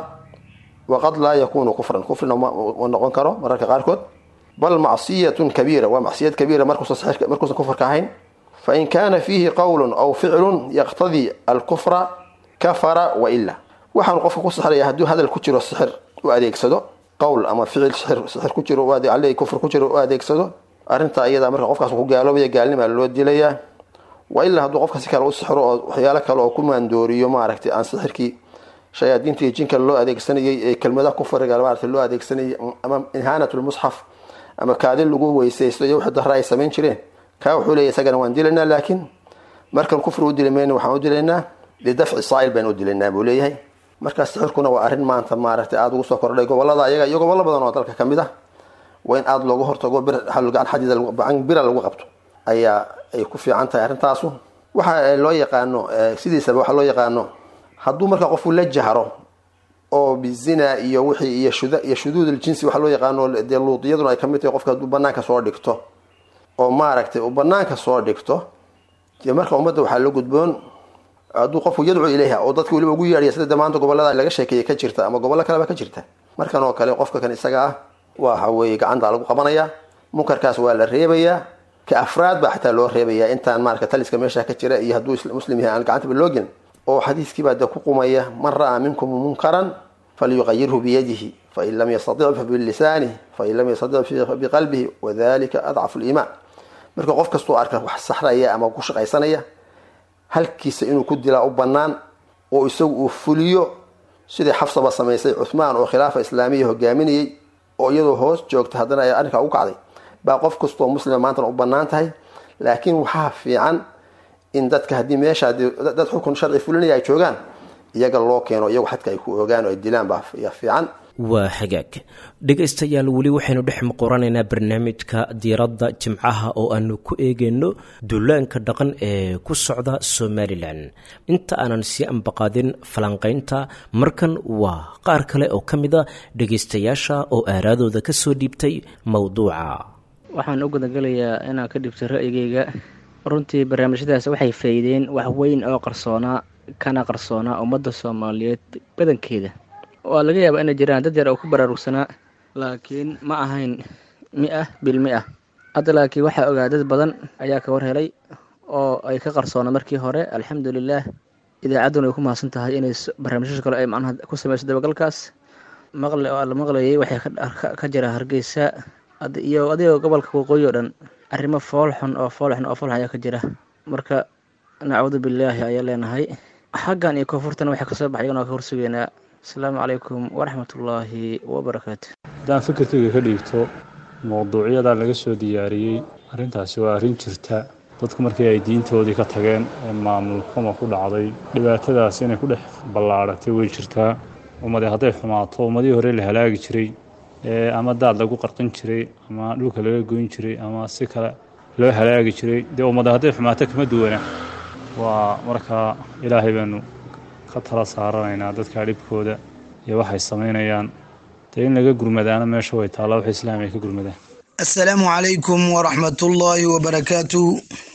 waqad laa yakunu kufran kufrina ma noqon karo mararka qaarkood bal macsiyatun kabiira waa macsiyad kabiira markuusan kufrka ahayn fain kana fiihi qowlun aw ficlun yaqtadii alkufra kafara waila waxaanu qofka ku sixraya hadduu hadal ku jiro sixir u adeegsado qowl ama ficil sixir ku jiro ale kufr ku jiro u adeegsado arrintaa iyada marka qofkaas ku gaaloobaya gaalnimaa loo dilayaa wailaa hadduu qofka si kale u sixro oo waxyaalo kale oo ku maandooriyo maaragtay aan sixirkii shayaadiinta iyo jinka loo adeegsanayay ee kelmadaha kufriga maarata loo adeegsanayay ama inhaanat lmusxaf ama kaadin lagu weysaysto iyo wixii dara ay samayn jireen kaa wuxuu leeyahy isagana waan dilaynaa laakiin markan kufri u dili mayno waxaan u dilaynaa lidafci saa'il baan u dilaynaa buu leeyahay markaa sixirkuna waa arrin maanta maaragtay aada ugu soo kordhay gobolada ayaga iyo gobollo badan oo dalka ka mid ah waa in aada looga hortago gacan xadiida bira lagu qabto ayaa ay ku fiican tahay arrintaasu waxa loo yaqaano sidiisaba waxa loo yaqaano hadduu marka qofku la jahro oo bizina iyo wixii iyo shud iyo shuduud aljinsi waxa loo yaqaano dee luudiyaduna ay kamid tahay qofka hadduu banaanka soo dhigto oo maaragtay uu banaanka soo dhigto dee marka ummadda waxaa la gudboon hadduu qofku yadcu ilayha oo dadka weliba ugu yeedhaya sida damaanta gobolada laga sheekeeyay ka jirta ama gobollo kaleba ka jirta markan oo kale qofka kan isaga ah waxa weeye gacanta lagu qabanaya munkarkaas waa la reebayaa ka afraad baa xataa loo reebayaa intaan marka taliska meesha ka jira iyo hadduu muslim yahay aan gacantaba loo gelin oo xadiiskiibaa de ku qumaya man ra'aa minkum munkaran falyuqayirhu biyadihi fain lam yastatic fabilisanih fain lam yastatic biqalbihi wadalika adcafu liimaan marka qof kastuu arka wax saxraya ama ku shaqaysanaya halkiisa inuu ku dilaa u banaan oo isagu uu fuliyo sidii xafsaba samaysay cuthmaan oo khilaafa islaamiya hogaaminayay oo iyadoo hoos joogta haddana ay arrinkaa u kacday baa qof kastoo muslima maantana u banaan tahay laakiin waxaa fiican in dadka haddii meesha dad xukun sharci fulinaya ay joogaan iyaga loo keeno iyagu xadka ay ku ogaan oo ay dilaan baa fiican waa hagaag dhegaystayaal weli waxaynu dhex muquranaynaa barnaamijka diiradda jimcaha oo aanu ku eegayno duulaanka dhaqan ee ku socda somalilan inta aanan sii ambaqaadin falanqaynta markan waa qaar kale oo ka mid a dhegaystayaasha oo aaraadooda ka soo dhiibtay mowduuca waxaan u gudagalayaa inaan ka dhibto ra'yigayga runtii barnaamijyadaas waxay faa'iideen wax weyn oo qarsoonaa kana qarsoonaa ummadda soomaaliyeed badankeeda waa laga yaabaa inay jiraan dad yar oo ku baraarugsanaa laakiin ma ahayn mi-ah bil mi-ah hadda laakiin waxaa ogaa dad badan ayaa ka war helay oo ay ka qarsoona markii hore alxamdulilaah idaacadduna ay ku mahadsan tahay inay barnaamijyasha kale ay macnaha ku sameyso dabagalkaas maqli oo la maqlayay waxay ka jira hargeysa iyo adigoo gobolka waqooyi oo dhan arrimo foolxun oo foolxun oo foolxun ayaa ka jira marka nacuudu billaahi ayaa leenahay xaggan iyo koonfurtana waxay kasoo baxay iyagana waa ka horsugeynaa asalaamu calaykum waraxmatullaahi wabarakaatu haddaan fikirkayga ka dhiigto mowduucyadaa laga soo diyaariyey arrintaasi waa arrin jirta dadku markii ay diintoodii ka tageen ee maamul xuma ku dhacday dhibaatadaas inay ku dhex ballaadhatay way jirtaa ummade hadday xumaato ummadihii hore la halaagi jiray ama daad lagu qarqin jiray ama dhulka laga goyn jiray ama si kale loo halaagi jiray dee ummada hadday xumaato kama duwana waa markaa ilaahay baanu ka tala saaranaynaa dadka dhibkooda iyo waxay samaynayaan dee in laga gurmadaana meesha way taalla wax islaam ay ka gurmadaan asalaamu calaykum waraxmatullaahi wabarakaatuh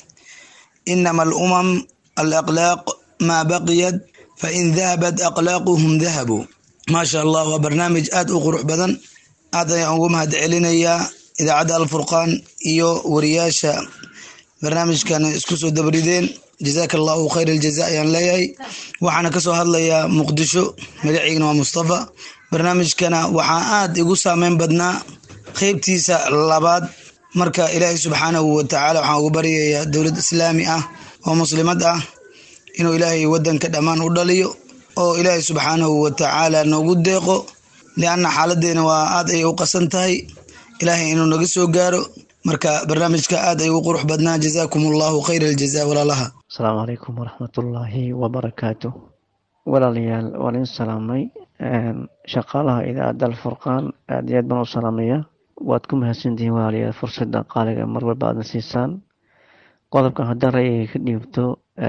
inama alumam alaqlaaq maa baqiyat fain dahabat aqlaaquhum dahabuu maasha allah waa barnaamij aada u qurux badan aad ayaan ugu mahad celinayaa idaacadda alfurqaan iyo wariyaasha barnaamijkan isku soo dabrideen jazaaka allahu khayr aljaza ayaan leeyahay waxaana kasoo hadlayaa muqdisho magaciigana waa mustafa barnaamijkana waxaa aada igu saameyn badnaa qeybtiisa labaad marka ilaahay subxaanahu watacaala waxaan ugu baryayaa dowlad islaami ah oo muslimad ah inuu ilaahay wadanka dhammaan u dhaliyo oo ilaahay subxaanahu watacaala noogu deeqo lianna xaaladeena waa aad ayay u qasan tahay ilaahay inuu naga soo gaaro marka barnaamijka aad ay u qurux badnaa jazaakum allahu khayr aljaza walaalaha asalaamu calaykum waraxmatullaahi wabarakaatu walaalayaal waan idin salaamay shaqaalaha idaacadda alfurqaan aad iyo aad baan u salaamaya waad ku mahadsantihiin walaalayaal fursadda qaaliga mar walba aadna siisaan qodobkan haddaan ra'yiga ka dhiibto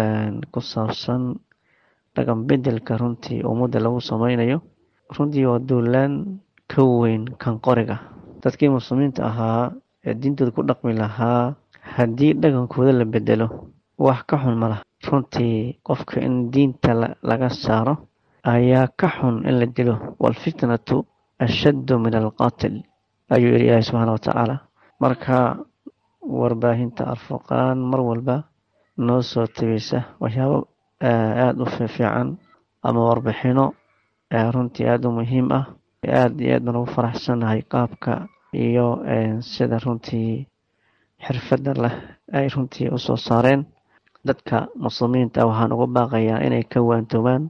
ku saabsan dhaqan bedelka runtii ummadda lagu sameynayo runtii waa duulaan ka weyn kan qoriga dadkii muslimiinta ahaa ee diintooda ku dhaqmi lahaa haddii dhaqankooda la bedelo wax ka xun malaha runtii qofka in diinta laga saaro ayaa ka xun in la dilo waalfitnatu ashaddu min alqaatil ayuu yidhi ilaahi subxaana watacaala marka warbaahinta alfurqaan mar walba noo soo tegeysa waxyaabo aada u fiifiican ama warbixino runtii aada u muhiim ah aada iyo aad baan ugu faraxsanahay qaabka iyo sida runtii xirfadda leh ay runtii usoo saareen dadka muslimiinta waxaan uga baaqayaa inay ka waantoobaan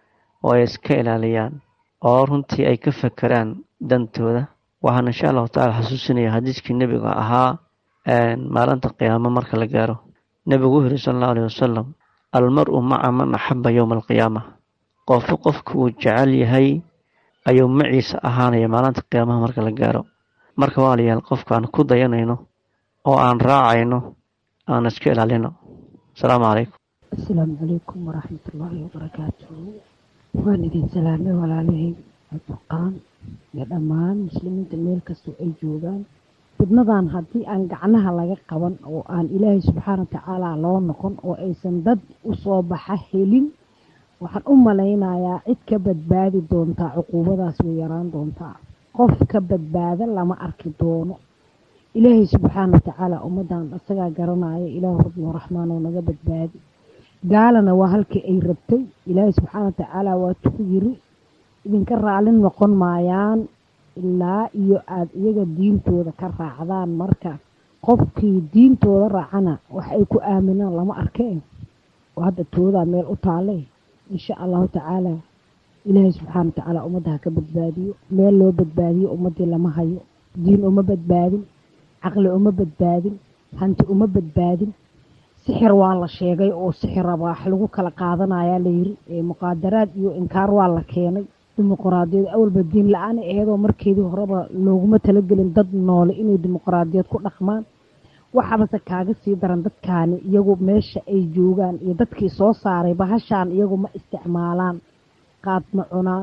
oo ay iska ilaaliyaan oo runtii ay ka fakeraan dantooda waxaan insha allahu tacala xasuusinaya xadiiskii nebiga ahaa maalinta qiyaamo marka la gaaro nebigu wuxu yiri sala allahu alayhi wasalam almar-u maca man axaba yowma alqiyaama qofku qofka uu jecel yahay ayuu maciisa ahaanaya maalinta qiyaamaha marka la gaaro marka walaalayaal qofka aan ku dayanayno oo aan raacayno aan iska ilaalino asalaamu calaykum asalaamu calaykum waraxmatullaahi wabarakaatuhu waan idin salaamay walaalahey alfurqaan iyo dhammaan muslimiinta meel kastoo ay joogaan fidnadan haddii aan gacnaha laga qaban oo aan ilaahay subxaana watacaala loo noqon oo aysan dad u soo baxa helin waxaan u malaynayaa cid ka badbaadi doontaa cuquubadaas way yaraan doontaa qof ka badbaada lama arki doono ilaahay subxaana watacaala ummaddan isagaa garanaya ilaahu rabbi raxmaan oo naga badbaadi gaalana waa halkii ay rabtay ilaahay subxaana watacaala waa tuku yiri idinka raalin noqon maayaan ilaa iyo aada iyaga diintooda ka raacdaan marka qofkii diintooda raacana wax ay ku aaminaan lama arkeen oo hadda toodaa meel u taale insha allahu tacaala ilaahay subxaana watacaala ummadda ha ka badbaadiyo meel loo badbaadiyo ummaddii lama hayo diin uma badbaadin caqli uma badbaadin hanti uma badbaadin sixir waa la sheegay oo sixira wax lagu kala qaadanayaa layiri muqaadaraad iyo inkaar waa la keenay dimuqraadiyad awalba diin la-aan aheedoo markeedii horeba looguma talagelin dad noole inay dimuqraadiyad ku dhaqmaan waxaabase kaaga sii daran dadkaani iyagu meesha ay joogaan iyo dadkii soo saaray bahashaan iyagu ma isticmaalaan qaad ma cunaan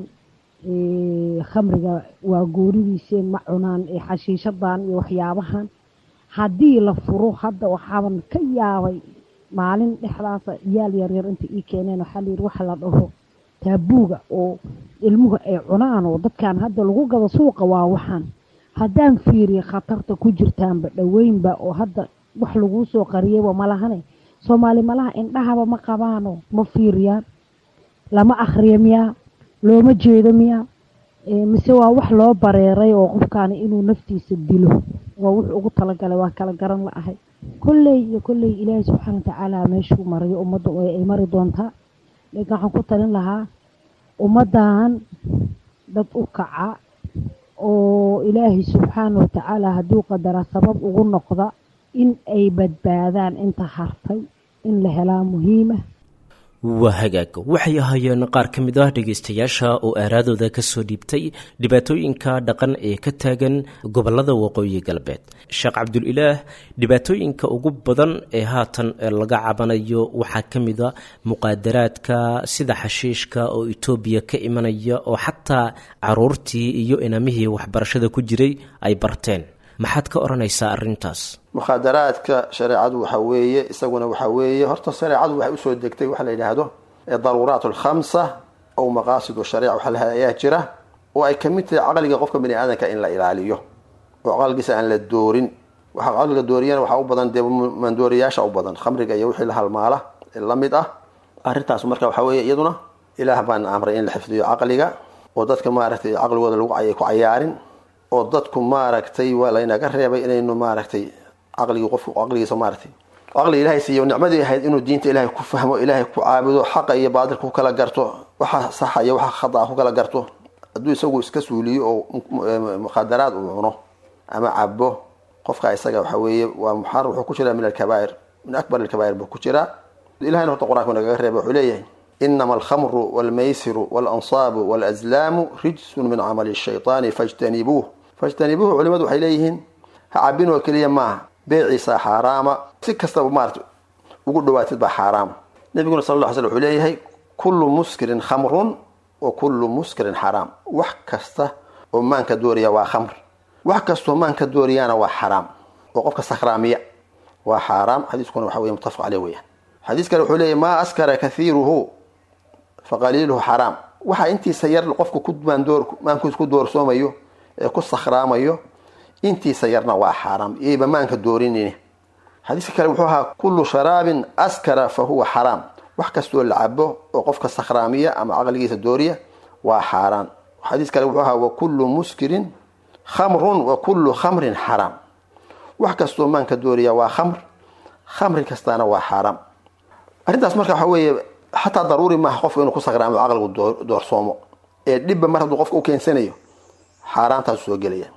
khamriga waa gooridiiseen ma cunaan xashiishadan iyo waxyaabahan haddii la furo hadda waxaaban ka yaabay maalin dhexdaasa yaal yaryar inta ii keeneen waxaa layiri waxa la dhaho taabuuga oo ilmuhu ay cunaan oo dadkan hadda lagu gado suuqa waa waxaan haddaan fiiriya khatarta ku jirtaanba dhoweynba oo hadda wax laguu soo qariyayba malahane soomaali malaha indhahaba ma qabaano ma fiiriyaan lama akhriya miyaa looma jeedo miyaa mise waa wax loo bareeray oo qofkaani inuu naftiisa dilo waa wuxuu ugu talagalay waa kala garan la ahay kolley iyo kolley ilaahay subxaana watacaala meeshuu marayo ummadda ay mari doontaa laakiin waxaan ku talin lahaa ummaddan dad u kaca oo ilaahay subxaana watacaala hadduu qadara sabab ugu noqda in ay badbaadaan inta hartay in la helaa muhiima waa hagaag waxay ahaayeen qaar ka mid ah dhegaystayaasha oo aaraadooda ka soo dhiibtay dhibaatooyinka dhaqan ee ka taagan gobolada waqooyi galbeed sheekh cabdulilaah dhibaatooyinka ugu badan ee haatan laga cabanayo waxaa ka mid a muqaadaraadka sida xashiishka oo etoobiya ka imanaya oo xataa caruurtii iyo inamihii waxbarashada ku jiray ay barteen maxaad ka odhanaysaa arrintaas mukhaadaraadka shareecadu waxa weeye isaguna waxa weeye horta shareecadu waxay usoo degtay waxa la yidhaahdo daruuraat alkhamsa ow maqaasid shariica waxa laha ayaa jira oo ay kamid tahay caqliga qofka bani aadamka in la ilaaliyo oo caqligiisa aan la doorin waxa caqliga dooriyana waxaa u badan dee mandooriyaasha u badan khamriga iyo wixii la halmaala la mid ah arrintaas marka waxa weeye iyaduna ilaah baana amray in la xifdiyo caqliga oo dadka maaragtay caqligooda lagu ku cayaarin oo dadku maaragtay waa laynaga reebay inaynu maaragtay caqligii qofku caqligiisa maaragtay caqliga ilahay siiyo nicmadii ahayd inuu diinta ilaahay ku fahmo ilaahay ku caabudo xaqa iyo baadilka ku kala garto waxa saxa iyo waxa khata ku kala garto hadduu isagu iska suuliyo oo mukhadaraad uu cuno ama cabo qofka isaga waxa weeye waa muxaram wuxuu ku jiraa min alkabaa'ir min akbar alkabaa'ir buu ku jiraa ilahayna horta qur-aanka nagaga reebay wuxuu leeyahay inama alkhamru walmaysiru walansaabu walazlaamu rijsun min camali shayطaani fajtanibuuh fajtanibuuhu culimadu waxay leeyihiin ha cabin oo keliya maaha beeciisa xaaraama si kastaba maarata ugu dhawaatid baa xaaraama nabiguna sal lla ly slam wuxuu leeyahay kullu muskirin khamrun wa kullu muskirin xaraam wax kasta oo maanka dooriya waa khamr wax kastoo maanka dooriyaana waa xaraam oo qofka sakhraamiya waa xaaraam xadiiskuna waxa wey mutafaq caleh weyaan xadiis kale wuxuu leeyahy maa askara kathiiruhu fa qaliiluhu xaraam waxa intiisa yar qofka ku maankiis ku doorsoomayo ee ku sakhraamayo intiisa yarna waa xaaraam iyayba maanka doorinine xadiiska kale wuxuu ahaa kullu sharaabin askara fa huwa xaraam wax kastoo la cabo oo qofka sakhraamiya ama caqligiisa dooriya waa xaaraan xadiis kale wuxuu ahaa wa kullu muskirin khamrun wa kullu khamrin xaraam wax kastoo maanka dooriya waa khamr khamri kastaana waa xaaraam arrintaas marka waxa weeye xataa daruuri maaha qofka inuu ku sakhraamo caqligu doorsoomo ee dhibba mar hadduu qofka u keensanayo xaaraantaasu soo gelaya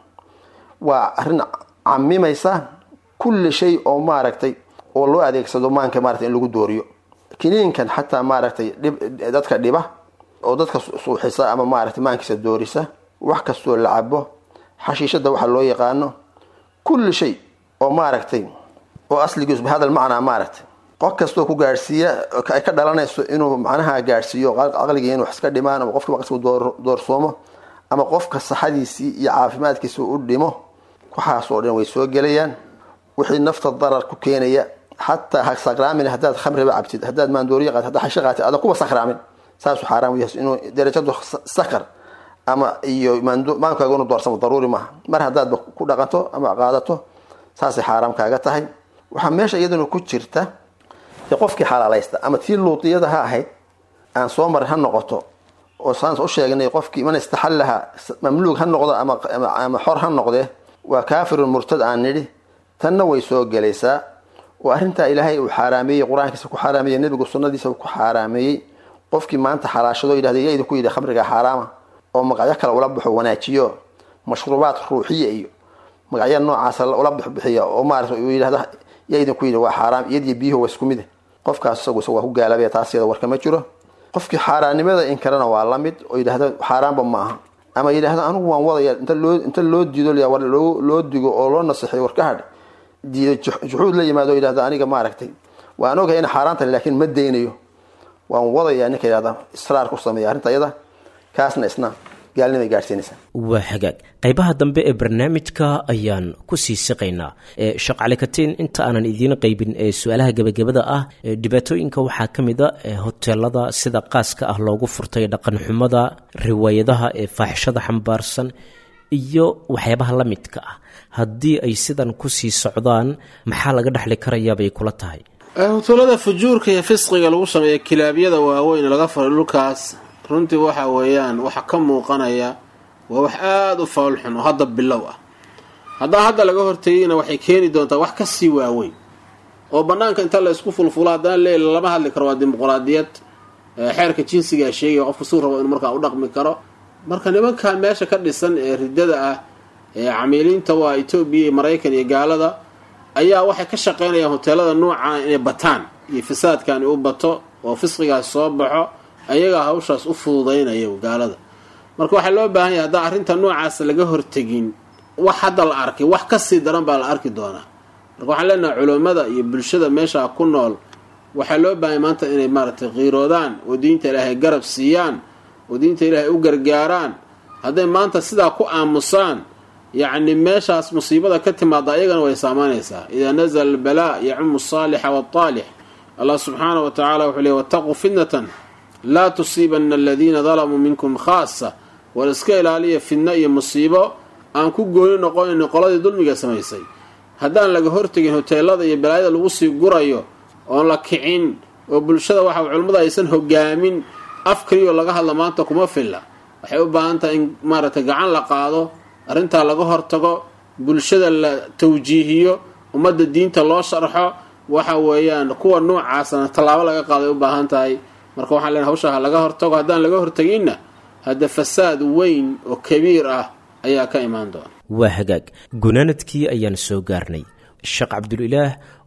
waa arrin camimaysa kulli shay oo maaragtay oo loo adeegsado maanka maarata in lagu dooriyo kiniinkan xataa maaragtay dadka dhiba oo dadka suuxisa ama maaragtay maankiisa doorisa wax kastoo la cabo xashiishada waxa loo yaqaano kulli shay oo maaragtay oo asligiisu bihadal macnaa maaragtay qof kastoo ku gaadhsiiya ay ka dhalanayso inuu macnaha gaadhsiiyo caqligii inuu wax iska dhimaan ama qofka maqsku doorsoomo ama qofka saxadiisii iyo caafimaadkiisa u dhimo waxaasoo dhan way soo gelayaan wixii nafta darar ku keenaya xataa ha sakraamin haddaad khamriba cabtid haddaad maandooriya qaatid haddaad xasho qaatid adan kuba sakraamin saasuu xaaraam u yahay inuu darajadu sakar ama iyo maankaaga inu doorsamo daruuri maaha mar haddaadba ku dhaqanto ama qaadato saasay xaaraam kaaga tahay waxaa meesha iyaduna ku jirta dee qofkii xalaalaysta ama tii luutiyada ha ahayd aan soo marin ha noqoto oo saan u sheegnay qofkii man istaxallaha mamluug ha noqdo ama xor ha noqdee waa kaafirun murtad aan nidhi tanna way soo gelaysaa oo arrintaa ilaahay uu xaaraameeyey qur-aankiisa ku xaaraameeyey nebigu sunnadiisa ku xaaraameeyey qofkii maanta xalaashado yidhahda yaa idinku yidhi khamriga xaaraama oo magacyo kale ula baxo wanaajiyo mashruubaad ruuxiya iyo magacyo noocaasa ula bixbixiya oo maarata uu yidhahda yaa idinku yidhi waa xaaraam iyadiyo biyuhu waa isku mide qofkaas isagu isagu waa ku gaalabaya taas iyada warkama jiro qofkii xaaraannimada in kalena waa la mid oo yidhahda xaaraanba ma aha ama yidhahda anigu waan wadaya inta loo inta loo diido war loo digo oo loo nasexiyo war ka hadh diido juxuud la yimaado yidhahda aniga maaragtay waan ogahay ina xaaraan tahay laakiin ma daynayo waan wadayaa ninka yidhahda israar ku sameeya arrinta iyada kaasna isna gaalnimay gaadhsiinaysaa waa hagaag qaybaha dambe ee barnaamijka ayaan ku sii siqaynaa shaqcali katiin inta aanan idiin qaybin ee su-aalaha gebagabada ah dhibaatooyinka waxaa ka mid a hoteelada sida qaaska ah loogu furtay dhaqanxumada riwaayadaha ee faaxishada xambaarsan iyo waxyaabaha la midka ah haddii ay sidan kusii socdaan maxaa laga dhexli karayaabay kula tahay hoteelada fujuurka iyo fisqiga lagu sameeya kilaabyada waaweyn laga faray dhulkaas runtii waxa weeyaan waxa ka muuqanaya waa wax aada u foolxun oo hadda bilow ah haddaa hadda laga hortegayna waxay keeni doontaa wax kasii waaweyn oo banaanka inta la isku fulfulo haddana leela lama hadli karo waa dimuqraadiyad xeerka jinsigaa sheegaya qofka suu rabo inuu markaa u dhaqmi karo marka nimankan meesha ka dhisan ee ridada ah ee camiiliinta waa etoobiya iyo maraykan iyo gaalada ayaa waxay ka shaqaynayaan hoteelada nuucan inay bataan iyo fasaadkani u bato oo fisqigaas soo baxo ayagaa hawshaas u fududaynaya gaalada marka waxaa loo baahan yahay haddaan arrinta noocaas laga hortegin wax hadda la arkay wax kasii daran baa la arki doonaa marka waxaan leenahay culummada iyo bulshada meesha ku nool waxaa loo baahanya maanta inay maaragtay qiiroodaan oo diinta ilaahay garab siiyaan oo diinta ilaahay u gargaaraan hadday maanta sidaa ku aamusaan yacni meeshaas musiibada ka timaada ayagana way saamaynaysaa idaa nazala albalaa yacumu asaalixa waaltaalix allah subxaana wa tacala wuxuu leey wataquu fitnatan laa tusiibana aladiina dalamuu minkum khaasa war iska ilaaliya fidno iyo musiibo aan ku gooni noqonayn qoladii dulmiga samaysay haddaan laga hortegin hoteelada iyo balaayada lagu sii gurayo oon la kicin oo bulshada waxa culummada aysan hogaamin af kaliyo laga hadla maanta kuma filla waxay u baahan tahay in maaragtay gacan la qaado arrintaa laga hortago bulshada la tawjiihiyo ummadda diinta loo sharxo waxa weeyaan kuwa noocaasana tallaabo laga qaaday u baahan tahay marka waxaan leenahay hawshaa ha laga hortago haddaan laga horteginna hadda fasaad weyn oo kabiir ah ayaa ka imaan doona waa hagaag gunaanadkii ayaan soo gaarnay sheekh cabdulilaah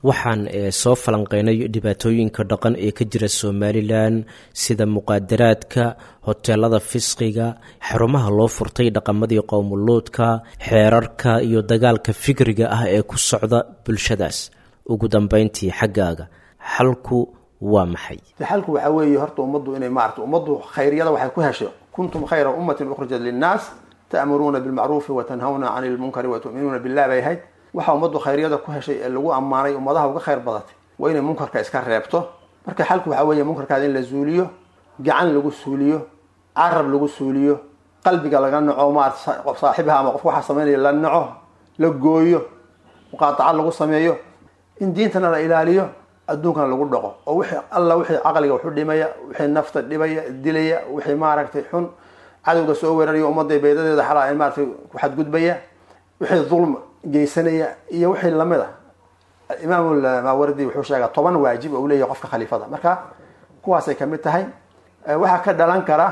waxaan soo falanqeynay dhibaatooyinka dhaqan ee ka jira somalilan sida muqaadaraadka hoteelada fisqiga xarumaha loo furtay dhaqamadii qowmuluudka xeerarka iyo dagaalka fikriga ah ee ku socda bulshadaas ugu dambeyntii xaggaaga xalku waa maxay xalku waxaa weeye horta ummaddu inay maarata ummaddu khayryada waxay ku heshay kuntum khayra ummatin ukhrijat linnaas ta'muruuna bilmacruufi watanhawna cani lmunkari watu'minuuna billah bay ahayd waxa ummaddu khayryada ku heshay ee lagu ammaanay ummadaha uga khayr badatay waa inay munkarka iska reebto marka xalku waxaa weeye munkarkaada in la zuuliyo gacan lagu suuliyo carab lagu suuliyo qalbiga laga naco maarata saaxibaha ama qofka waxaa samaynaya la naco la gooyo muqaataca lagu sameeyo in diintana la ilaaliyo adduunkana lagu dhaqo oo wixii alla wixii caqliga waxu dhimaya wixii nafta dhibaya dilaya wixii maaragtay xun cadowga soo weeraraya ummadda baydadeeda xalaa maaratay ku xadgudbaya wixii dulm geysanaya iyo wixii lamid a imaam maawardi wuxuu sheegaa toban waajib oo u leeyahay qofka khaliifada marka kuwaasay kamid tahay waxaa ka dhalan kara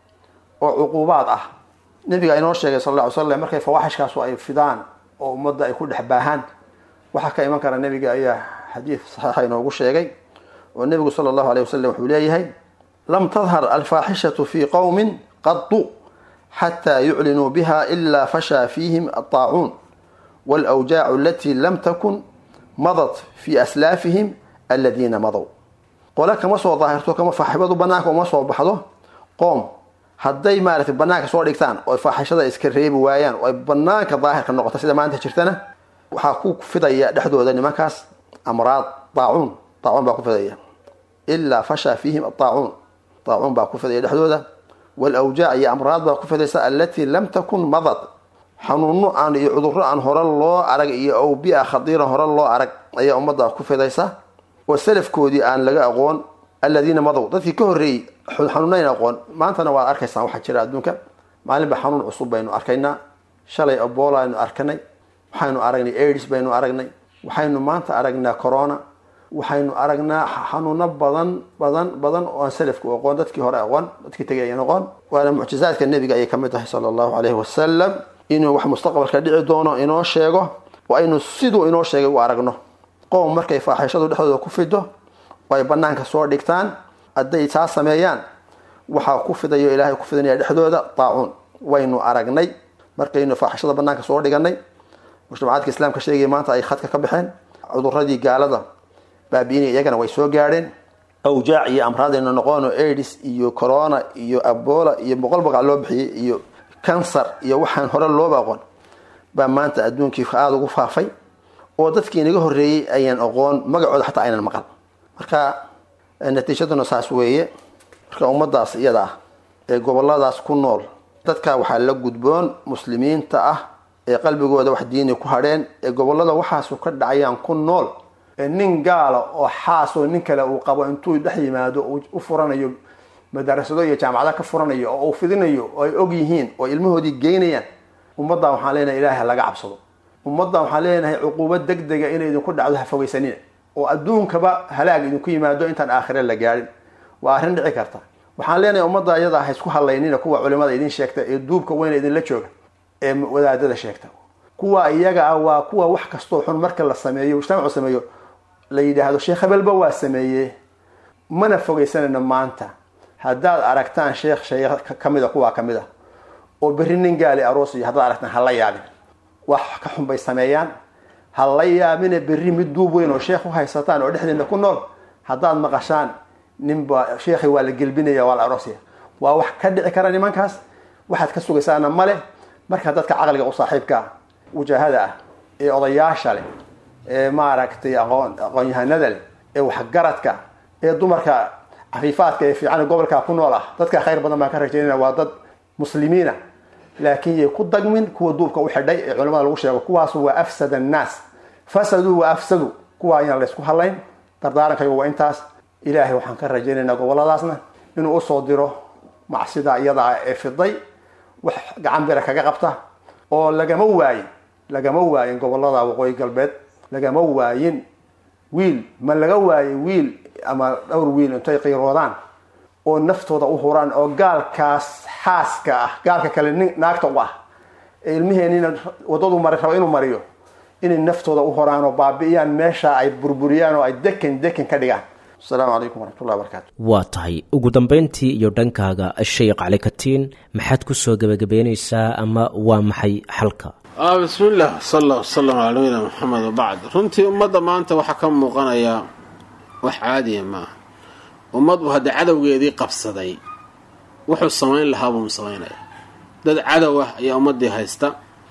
oo cuquubaad ah nabiga inoo sheegay sal alla ly slam markay fawaaxishkaasu ay fidaan oo ummadda ay ku dhex baahaan waxaa ka iman kara nabiga ayaa xadiid saxiixa inoogu sheegay oo nebigu sala allahu aleyh wasalam wuxuu leeyahay lam tadhar alfaaxishatu fi qowmin qadu xataa yuclinuu biha ilaa fashaa fiihim aطaacuun wاlawjaacu alatii lam takun madat fi aslaafihim aladiina madow qole kama soo daahirto kama faaxibadu banaanka uma soo baxdo qoom hadday maaratay banaanka soo dhigtaan oo faaxishada iska reebi waayaan oo ay banaanka daahirka noqoto sida maanta jirtana waxaa ku fidaya dhexdooda nimankaas amraad daacuun daacuun baa ku fidaya ilaa fashaa fiihim adaacuun daacuun baa ku fidaya dhexdooda walawjaac iyo amraad baa ku fidaysa alatii lam takun madad xanuuno aan iyo cudurro aan hore loo arag iyo awbia khadiira hore loo arag ayaa ummadda ku fidaysa oo salafkoodii aan laga aqoon aladiina madow dadkii ka horreeyey xanuunayn aqoon maantana waad arkaysaan waxaa jira adduunka maalinba xanuun cusub baynu arkaynaa shalay ebola aynu arkanay waxaynu aragnay aids baynu aragnay waxaynu maanta aragnaa corona waxaynu aragnaa xanuuno badan badan badan oo aan salafku aqoon dadkii hore aqoon dadkii tegay ayan aqoon waana mucjizaadka nebiga ayay kamid tahay sala allahu caleyhi wasalam inuu wax mustaqbalka dhici doono inoo sheego oo aynu siduu inoo sheegay u aragno qowm markay faaxishadu dhexdooda ku fido oo ay banaanka soo dhigtaan hadday taa sameeyaan waxaa ku fidayo ilaahay ku fidinaya dhexdooda daacuun waynu aragnay markaynu faaxishada banaanka soo dhiganay mujtamacaadka islaamka sheegaya maanta ay khadka ka baxeen cuduradii gaalada baabiinay iyagana way soo gaadheen awjaac iyo amraadaynu noqono aids iyo corona iyo abola iyo boqol baqac loo bixiyey iyo kansar iyo waxaan hore looba aqoon baa maanta adduunkii aada ugu faafay oo dadkii inaga horreeyey ayaan aqoon magacooda xataa aynan maqal marka natiijaduna saas weeye marka ummadaas iyada ah ee goboladaas ku nool dadka waxaa la gudboon muslimiinta ah ee qalbigooda wax diini ku hadheen ee gobolada waxaasu ka dhacayaan ku nool nin gaala oo xaas oo nin kale uu qabo intuu dhex yimaado u furanayo madarasado iyo jaamacado ka furanayo oo uu fidinayo oo ay og yihiin oo ilmahoodii geynayaan ummaddan waxaan leenahay ilaahay laga cabsado ummaddan waxaan leenahay cuquubo deg dega inay idinku dhacdo ha fogeysanina oo adduunkaba halaag idinku yimaado intaan aakhire la gaadhin waa arrin dhici karta waxaan leenahay ummadda iyada ha isku hadlaynina kuwa culimada idin sheegta ee duubka weyna idinla jooga ee wadaadada sheegta kuwa iyaga ah waa kuwa wax kastoo xun marka la sameeyo mujtamacu sameeyo la yidhaahdo sheekh hebelba waa sameeye mana fogeysanayno maanta haddaad aragtaan sheekh sheekh kamida kuwaa kamid a oo berri nin gaali aroos iyo haddaad aragtaan hala yaabin wax ka xun bay sameeyaan ha la yaabine berri mid duub weyn oo sheekh u haysataan oo dhexdeena ku nool haddaad maqashaan ninba sheekhi waa la gelbinaya waa la aroosaya waa wax ka dhici kara nimankaas waxaad ka sugaysaana male marka dadka caqliga u saaxiibka ah wajaahada ah ee odayaasha leh ee maaragtay aqoon aqoon-yahanada leh ee waxgaradka ee dumarka cafiifaadka ee fiican gobolka ku nool ah dadka khayr badan baan ka rajaynaya waa dad muslimiina laakiin yay ku dagmin kuwa duubka u xidhay ee culamada lagu sheego kuwaasu waa afsad annaas fasaduu wa afsadu kuwa ayaan laysku hadlayn dardaarankaygu waa intaas ilaahay waxaan ka rajaynaynaa goboladaasna inuu usoo diro macsida iyada ah ee fiday wax gacan bira kaga qabta oo lagama waayin lagama waayin gobolada waqooyi galbeed lagama waayin wiil ma laga waayo wiil ama dhowr wiil intay qiiroodaan oo naftooda u huraan oo gaalkaas xaaska ah gaalka kale nin naagta u ah ee ilmiheenina wadadu mari raba inuu mariyo inay naftooda u horaan oo baabi'iyaan meesha ay burburiyaan oo ay dekan dekan ka dhigaan asalaamu calaykum waraxmatullahi wabarakatu waa tahay ugu dambayntii iyo dhankaaga sheekh cali katiin maxaad ku soo gebagabeynaysaa ama waa maxay xalka bismillaah sal allah wasalam calaa nabiyina maxamed wabacd runtii ummadda maanta waxaa ka muuqanaya wax caadiya maaha ummadbu haddii cadowgeedii qabsaday wuxuu samayn lahaa buu samaynaya dad cadow ah ayaa ummaddii haysta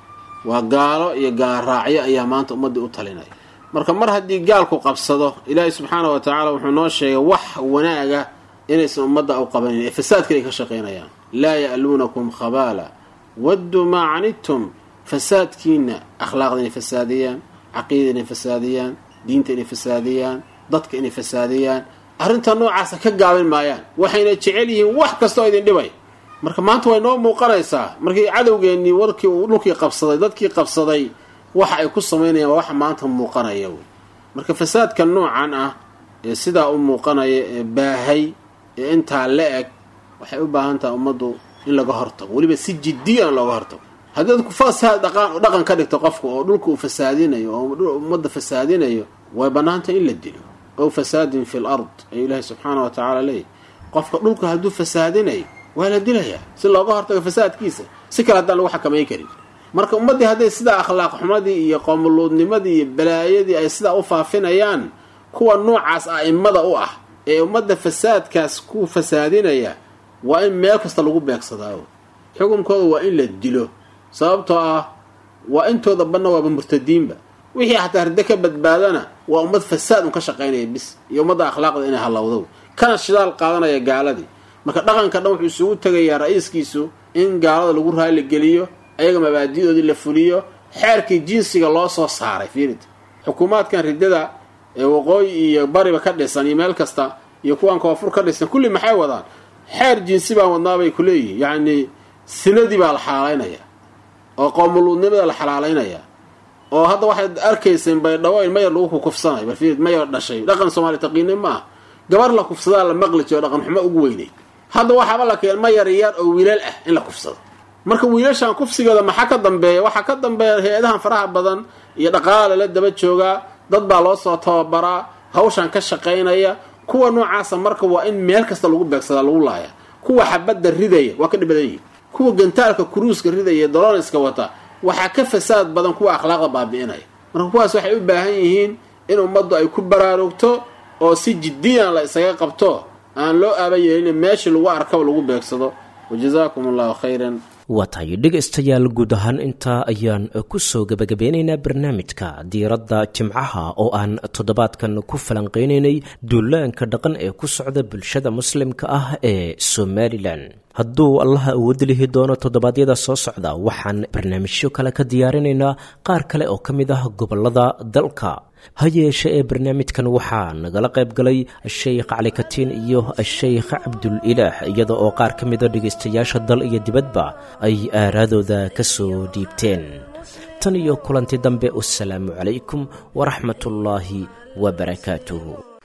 waa gaalo iyo gaalraacyo ayaa maanta ummaddii u talinaya marka mar haddii gaalku qabsado ilaahay subxaana wa tacaala wuxuu noo sheegay wax wanaaga inaysan ummadda u qabanin ee fasaadka ay ka shaqaynayaan laa ya'luunakum khabaala wadduu maa canidtum fasaadkiina akhlaaqda inay fasaadiyaan caqiida inay fasaadiyaan diinta inay fasaadiyaan dadka inay fasaadiyaan arrinta noocaasa ka gaabin maayaan waxayna jecel yihiin wax kasta oo idin dhibay marka maanta way noo muuqanaysaa markii cadowgeennii warkii uu dhulkii qabsaday dadkii qabsaday waxa ay ku samaynayaan waa waxa maanta muuqanaya wey marka fasaadka noocan ah ee sidaa u muuqanaya ee baahay ee intaa la eg waxay u baahan tahay ummaddu in laga hortago weliba si jiddiyan looga hortago haddii dadku fasaad dhaqan ka dhigto qofka oo dhulka uu fasaadinayo oo ummadda fasaadinayo way bannaantay in la dilo ow fasaadin fi l ard ayuu ilaahay subxaana wa tacaala leeyahy qofka dhulka hadduu fasaadinayo waa la dilayaa si looga hortago fasaadkiisa si kale haddaan lagu xakamayn karin marka ummaddii hadday sidaa akhlaaq xumadii iyo qoomuluudnimadii iyo balaayadii ay sidaa u faafinayaan kuwa noocaas a'immada u ah ee ummadda fasaadkaas ku fasaadinaya waa in meel kasta lagu beegsadaa xukunkooda waa in la dilo sababtoo ah waa intooda banna waaba murtadiinba wixii xataa riddo ka badbaadana waa ummad fasaad un ka shaqaynaya bis iyo ummadda akhlaaqda inay halowdo kana shidaal qaadanaya gaaladii marka dhaqanka dhan wuxuu isugu tegayaa ra-iiskiisu in gaalada lagu raaligeliyo ayaga mabaadi'doodii la fuliyo xeerkii jinsiga loo soo saaray fiirid xukuumaadkan riddada ee waqooyi iyo bariba ka dhisan iyo meel kasta iyo kuwan koonfur ka dhisan kulli maxay wadaan xeer jinsi baan wadnaabay ku leeyihin yacnii sinadii baa la xalaalaynaya oo qoomuluudnimada la xalaalaynaya oo hadda waxaad arkayseen baydhabo in mayar lagu kukufsanayo bal fiirid mayar dhashay dhaqan soomaali taqiini ma ah gabar la kufsadaa la maqli jiro dhaqan xumo ugu weynay hadda waxaaba la keen mayar yar oo wiilal ah in la kufsado marka wiilashan kufsigooda maxaa ka dambeeya waxaa ka dambeeya hay-adahan faraha badan iyo dhaqaala la daba joogaa dad baa loo soo tababaraa hawshan ka shaqaynaya kuwa noocaasa marka waa in meel kasta lagu beegsadaa lagu laaya kuwa xabadda ridaya waa ka dhib badan yihin kuwa gantaalka kuruuska ridaya doloniska wata waxaa ka fasaad badan kuwa akhlaaqda baabi'inaya marka kuwaas waxay u baahan yihiin in ummaddu ay ku baraarugto oo si jiddiyan la isaga qabto aan loo aaba yeelin meeshii lagu arkaba lagu beegsado wajazaakum allahu khayran waa tahay dhegaystayaal guud ahaan intaa ayaan ku soo gebagabeynaynaa barnaamijka diiradda jimcaha oo aan toddobaadkan ku falanqeynaynay duulaanka dhaqan ee ku socda bulshada muslimka ah ee somalilan hadduu allaha awoodi lihi doono toddobaadyada soo socda waxaan barnaamijyo kale ka diyaarinaynaa qaar kale oo ka mid ah gobollada dalka ha yeeshe ee barnaamijkan waxaa nagala qayb galay sheykh cali katiin iyo sheykh cabdul ilaah iyada oo qaar ka mida dhegaystayaasha dal iyo dibadba ay aaraadooda ka soo dhiibteen tan iyo kulanti dambe wasalaamu calaykum waraxmatullaahi wabarakaatuh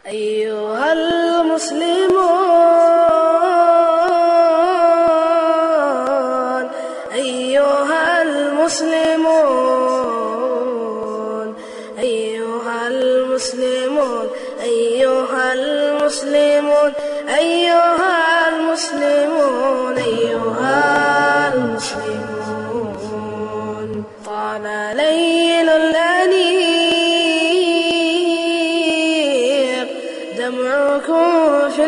أيها المسلمون أيها المسلمون أيها المسلمون أيها المسلمون أيها المسلمون أيها المسلمون طال ليل الأنيق دمعكم في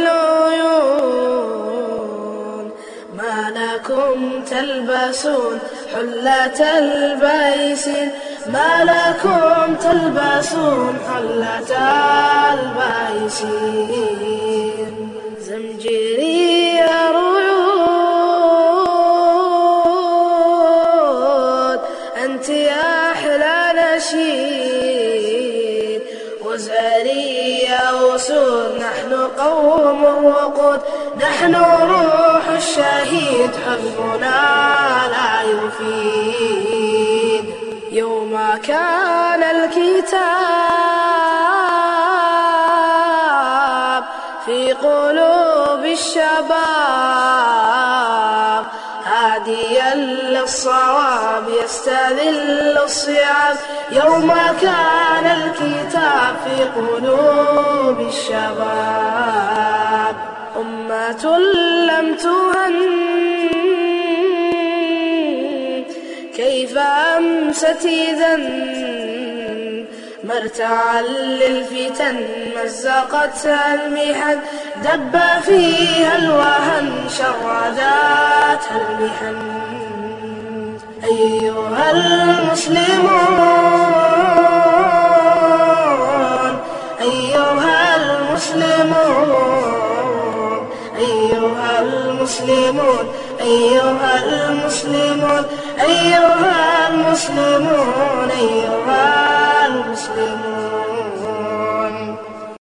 العيون ما لكم تلبسون حلة البيس ما لكم تلبسون حلة البيس زمجري رعود أنت يا أحلى نشيد وزاري يا وسود نحن قوم وقود نحن روح الشهيد حزبنا لا يفيد يوم كان الكتاب في قلوب الشباب هاديا للصواب يستذل الصعاب يوم كان الكتاب في قلوب الشباب أمة لم تهن كيف أمست إذا مرتعا للفتن مزقتها المحن دب فيها الوهن شرداتها المحن أيها المسلمون أيها المسلمون أيها المسلمون أيها المسلمون أيها المسلمون أيها